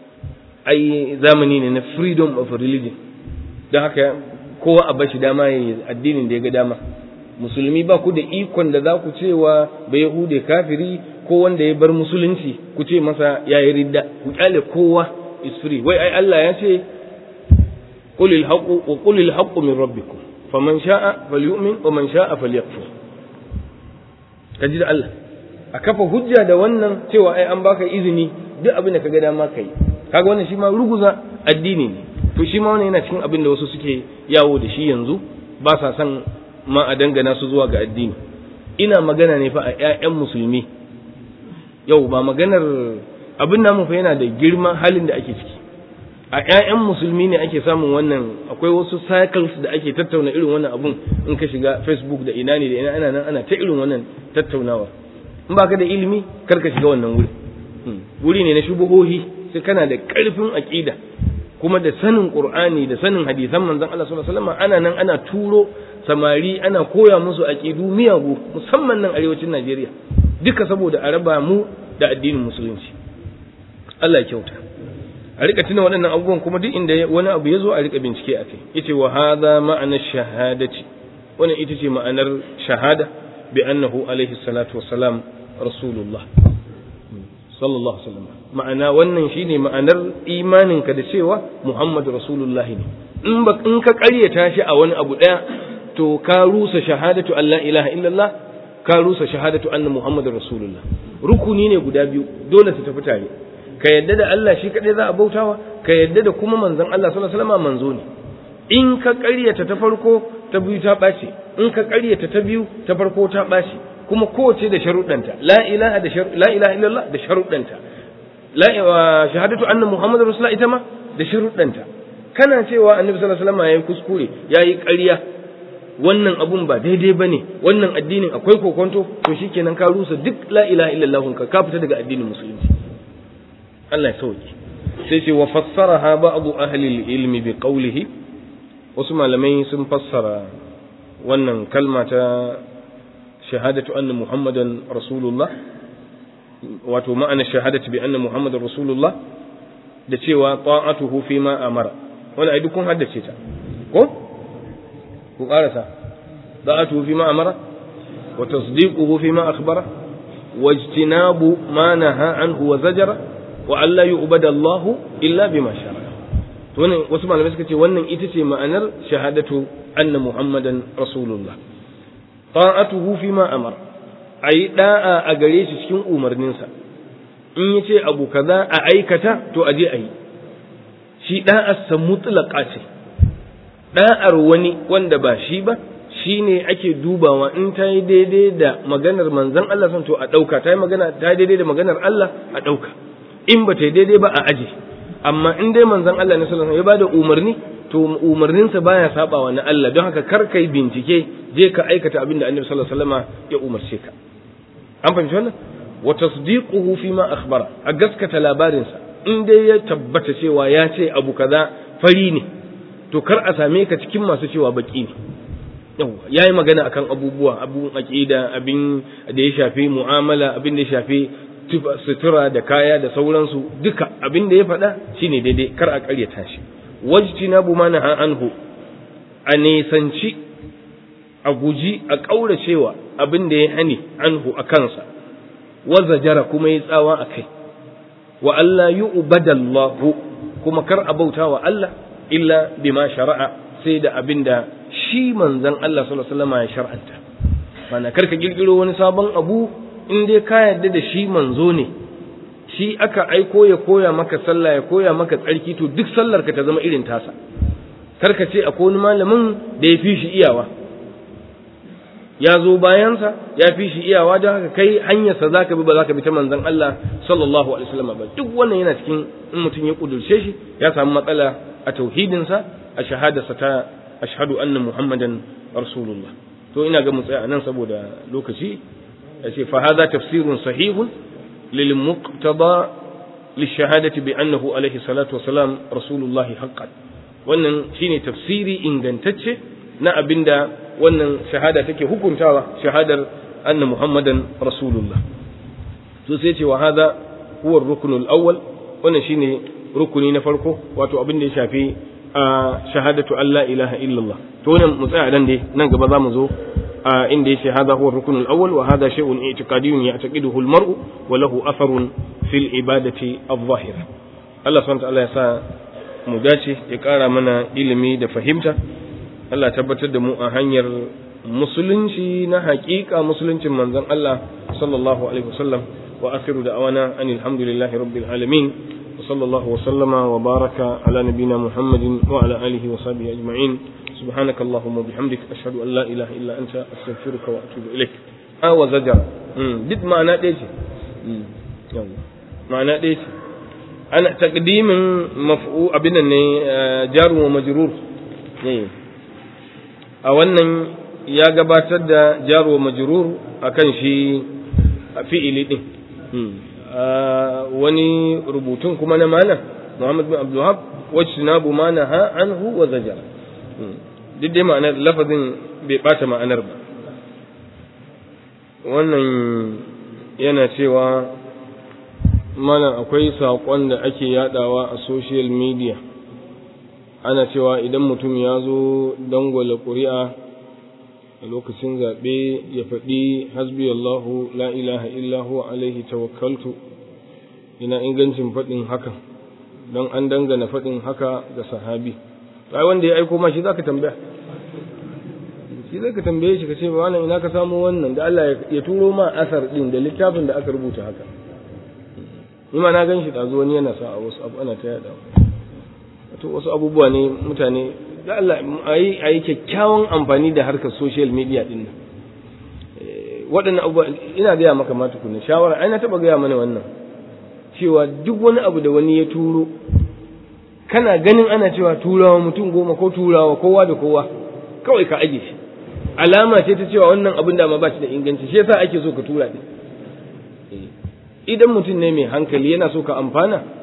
ai zamani ne na freedom of religion don haka kowa a bashi dama ya yi addinin da ya ga dama musulmi ba ku da ikon da za ku cewa ba yahude kafiri ko wanda ya bar musulunci ku ce masa ya yi ridda ku kyale kowa is free wai ai Allah ya ce qulil haqqu wa qulil haqqu min rabbikum faman sha'a falyu'min wa man sha'a falyakfur kaji da Allah a kafa hujja da wannan cewa ai an baka izini duk abin da ka ga dama kai kaga wannan shi ma ruguza addini ne to shi ma wannan yana cikin abin da wasu suke yawo da shi yanzu ba sa son ma a dangana su zuwa ga addini ina magana ne fa a ƴaƴan musulmi yau ba maganar abin namu fa yana da girma halin da ake ciki a ƴaƴan musulmi ne ake samun wannan akwai wasu cycles da ake tattauna irin wannan abun in ka shiga facebook da ina ne da ina ana nan ana ta irin wannan tattaunawa in baka da ilimi kar ka shiga wannan wuri wuri ne na shubuhohi sai kana da ƙarfin aƙida kuma da sanin qur'ani da sanin hadisan manzon Allah sallallahu alaihi wasallam ana nan ana turo samari ana koya musu aqidu miyagu musamman nan arewacin Najeriya duka saboda a raba mu da addinin musulunci Allah ya kyauta a rika tuna waɗannan abubuwan kuma duk inda wani abu ya zo a rika bincike a kai yace wa hadha ma'ana shahadati wannan ita ce ma'anar shahada bi annahu alaihi salatu wassalam rasulullah sallallahu alaihi wasallam ma'ana wannan shine ma'anar imaninka da cewa Muhammad Rasulullah ne in ba in ka ƙaryata shi a wani abu ɗaya to ka rusa shahadatu Allah ilaha illallah ka rusa shahadatu anna Muhammad Rasulullah rukuni ne guda biyu dole su tafi tare ka yadda da Allah shi kadai za a bautawa ka yadda da kuma manzon Allah sallallahu alaihi wasallam manzo ne in ka ƙaryata ta farko ta biyu ta ɓaci in ka ƙaryata ta biyu ta farko ta ɓaci kuma kowace da sharuɗanta la ilaha da la ilaha illallah da sharuɗanta la shahadatu anna muhammadar rasulullah ita ma da sharuɗanta kana cewa annabi sallallahu alaihi wasallam yayi kuskure yayi ƙarya wannan abun ba daidai bane wannan addinin akwai kokonto to shikenan ka rusa duk la ilaha illallah ka ka fita daga addinin musulunci Allah ya sauke sai ce wa fassaraha ba'du ahli ilmi bi qawlihi wasu malamai sun fassara wannan kalma ta shahadatu anna muhammadan rasulullah wato ma'ana shahadatu bi anna muhammadan rasulullah da cewa ta'atuhu fi ma amara wani ai duk kun haddace ta ko ku karasa ta'atuhu fi ma amara wa tasdiquhu fi ma akhbara wajtinabu ma naha anhu wa zajara wa alla yu'bada Allah illa bima shara to wannan wasu malamai suka ce wannan ita ce ma'anar shahadatu anna muhammadan rasulullah ta'atuhu fi ma amara ayi da'a a gare shi cikin umarninsa in yace abu kaza a aikata to aje ayi shi da'ar sa mutlaqa ce da'ar wani wanda ba shi ba shine ake dubawa in ta yi daidai da maganar manzon Allah son to a dauka ta yi magana ta yi daidai da maganar Allah a dauka in ba ta yi daidai ba a aje amma in dai manzon Allah ne sallallahu alaihi wasallam ya bada umarni to umarninsa baya sabawa na Allah don haka kar kai bincike je ka aikata abin da Annabi sallallahu alaihi wasallam ya umarce ka an fahimci wannan wa tasdiquhu fi ma akhbara a gaskata labarinsa in dai ya tabbata cewa ya ce abu kaza fari ne to kar a same ka cikin masu cewa baki ne yawa yayi magana akan abubuwa abun aqida abin da ya shafi mu'amala abin da ya shafi sutura da kaya da sauransu duka abin da ya faɗa shine daidai kar a ƙaryata shi wajtinabu ma naha anhu a nisanci a guji a ƙauracewa abin da ya hani anhu a kansa wazajara kuma ya tsawa a kai wa Allah yi ubadallahu kuma kar a bauta wa Allah illa bima shari'a sai da abin da shi manzan Allah sallallahu alaihi wasallam ya shar'anta mana kar ka kirkiro wani sabon abu in dai ka yarda da shi manzo ne shi aka aiko ya koya maka sallah ya koya maka tsarki to duk sallar ka ta zama irin tasa kar ka ce akwai wani malamin da ya fi shi iyawa ya zo bayansa ya fi shi iyawa don haka kai hanyarsa za ka bi ba za ka bi ta manzon Allah sallallahu alaihi wasallam ba duk wannan yana cikin in mutum ya kudurce shi ya samu matsala a tauhidinsa a shahadarsa ta ashhadu anna muhammadan rasulullah to ina ga mu tsaya nan saboda lokaci ya ce fa hadha tafsirun sahihun lil muqtada للشهادة بأنه عليه الصلاة والسلام رسول الله حقا wannan shine tafsiri ingantacce na abinda wannan shahada take hukuntawa shahadar anna muhammadan rasulullah to sai ce wa hada huwa ar-rukn al-awwal wannan shine rukuni na farko wato abin da ya shafi a shahadatu alla ilaha illallah to nan mu tsaya dan dai nan gaba zamu zo a inda yace hada huwa ar-rukn al-awwal wa hada shay'un i'tiqadiyyun ya'taqiduhu al-mar'u wa lahu atharun fil ibadati adh-dhahira Allah subhanahu wa ta'ala ya sa mu dace ya ƙara mana ilimi da fahimta Allah tabbatar da mu a hanyar musulunci na haƙiƙa musuluncin manzon Allah sallallahu alaihi wasallam wa akhiru da'wana anil hamdulillahi rabbil alamin wa sallallahu wa sallama wa baraka ala nabiyyina muhammadin wa ala alihi wa sahbihi ajma'in سبحانك اللهم وبحمدك أشهد أن لا إله إلا أنت أستغفرك وأتوب إليك آه وزجر دد معنى ديش معنى ديش ana takdimin maf'u abin nan ne jaru wa majrur a wannan ya gabatar da jaru wa majrur akan shi fi'ili din wani rubutun kuma na malam Muhammad bin Abdul Wahab wajtinabu ma naha anhu wa zajar duk dai ma'anar lafazin bai bata ma'anar ba wannan yana cewa mana akwai saƙon da ake yadawa a social media ana cewa idan mutum ya zo dangwala ƙuri'a a lokacin zaɓe ya faɗi hasbi Allahu la ilaha illahu alaihi tawakkaltu ina ingancin faɗin hakan don an dangana faɗin haka ga sahabi ai wanda ya aiko ma shi zaka tambaya shi zaka tambaye shi ka ce ba ina ka samu wannan da Allah ya turo ma asar din da littafin da aka rubuta haka ni ma na gan shi ɗazu wani yana sa a wasu abu ana ta yada wato wasu abubuwa ne mutane da Allah a yi kyakkyawan amfani da harkar social media ɗin nan waɗannan abubuwa ina gaya maka ma tukunna shawara ai na taɓa gaya mana wannan cewa duk wani abu da wani ya turo kana ganin ana cewa turawa mutum goma ko turawa kowa da kowa kawai ka aje shi alama ce ta cewa wannan abin da ma ba shi da inganci shi yasa ake so ka tura ɗin idan mutum ne mai hankali yana so ka amfana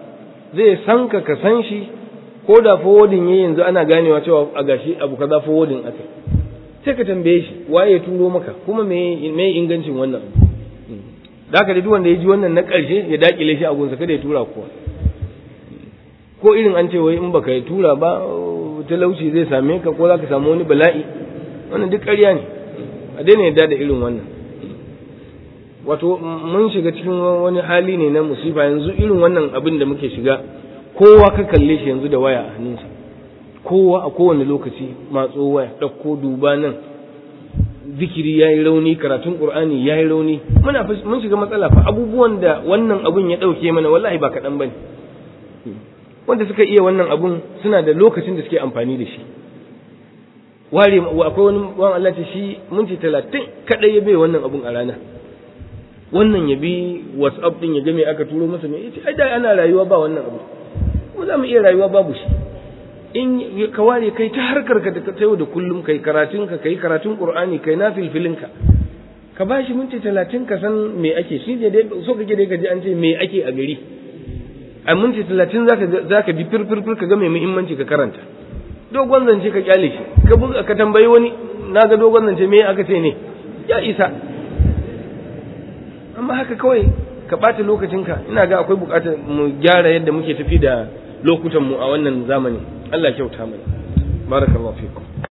zai san ka ka san shi ko da forwarding yayi yanzu ana ganewa cewa a gashi abu kaza forwarding aka sai ka tambaye shi waye ya turo maka kuma me me ingancin wannan da haka da duk wanda ya ji wannan na ƙarshe ya dakile shi a gunsa kada ya tura kowa ko irin an ce wai in baka yi tura ba talauci zai same ka ko za ka samu wani bala'i wannan duk ƙarya ne a daina yadda da irin wannan wato mun shiga cikin wani hali ne na musifa yanzu irin wannan abin da muke shiga kowa ka kalle shi yanzu da waya a hannunsa kowa a kowane lokaci matso waya ɗauko duba nan zikiri ya yi rauni karatun ƙur'ani ya yi rauni muna mun shiga matsala fa abubuwan da wannan abun ya ɗauke mana wallahi ba kaɗan ba ne wanda suka iya wannan abun suna da lokacin da suke amfani da shi ware akwai wani wani Allah ce shi minti talatin kaɗai ya bai wannan abun a rana wannan ya bi whatsapp din ya ga me aka turo masa me yace ai da ana rayuwa ba wannan abu ko za mu iya rayuwa babu shi in ka ware kai ta harkar ka ta yau da kullum kai karatun ka kai karatun qur'ani kai na filfilin ka ka ba shi minti talatin ka san me ake shi ne dai so kake dai ka ji an ce me ake a gari a minti talatin zaka zaka bi firfirfir ka ga mai muhimmanci ka karanta dogon zance ka kyale shi ka buga ka tambayi wani na ga dogon zance me aka ce ne ya isa amma haka kawai ka ɓata lokacinka ina ga akwai buƙatar mu gyara yadda muke tafi da lokutan mu a wannan zamani Allah kyauta mana barakallahu fikum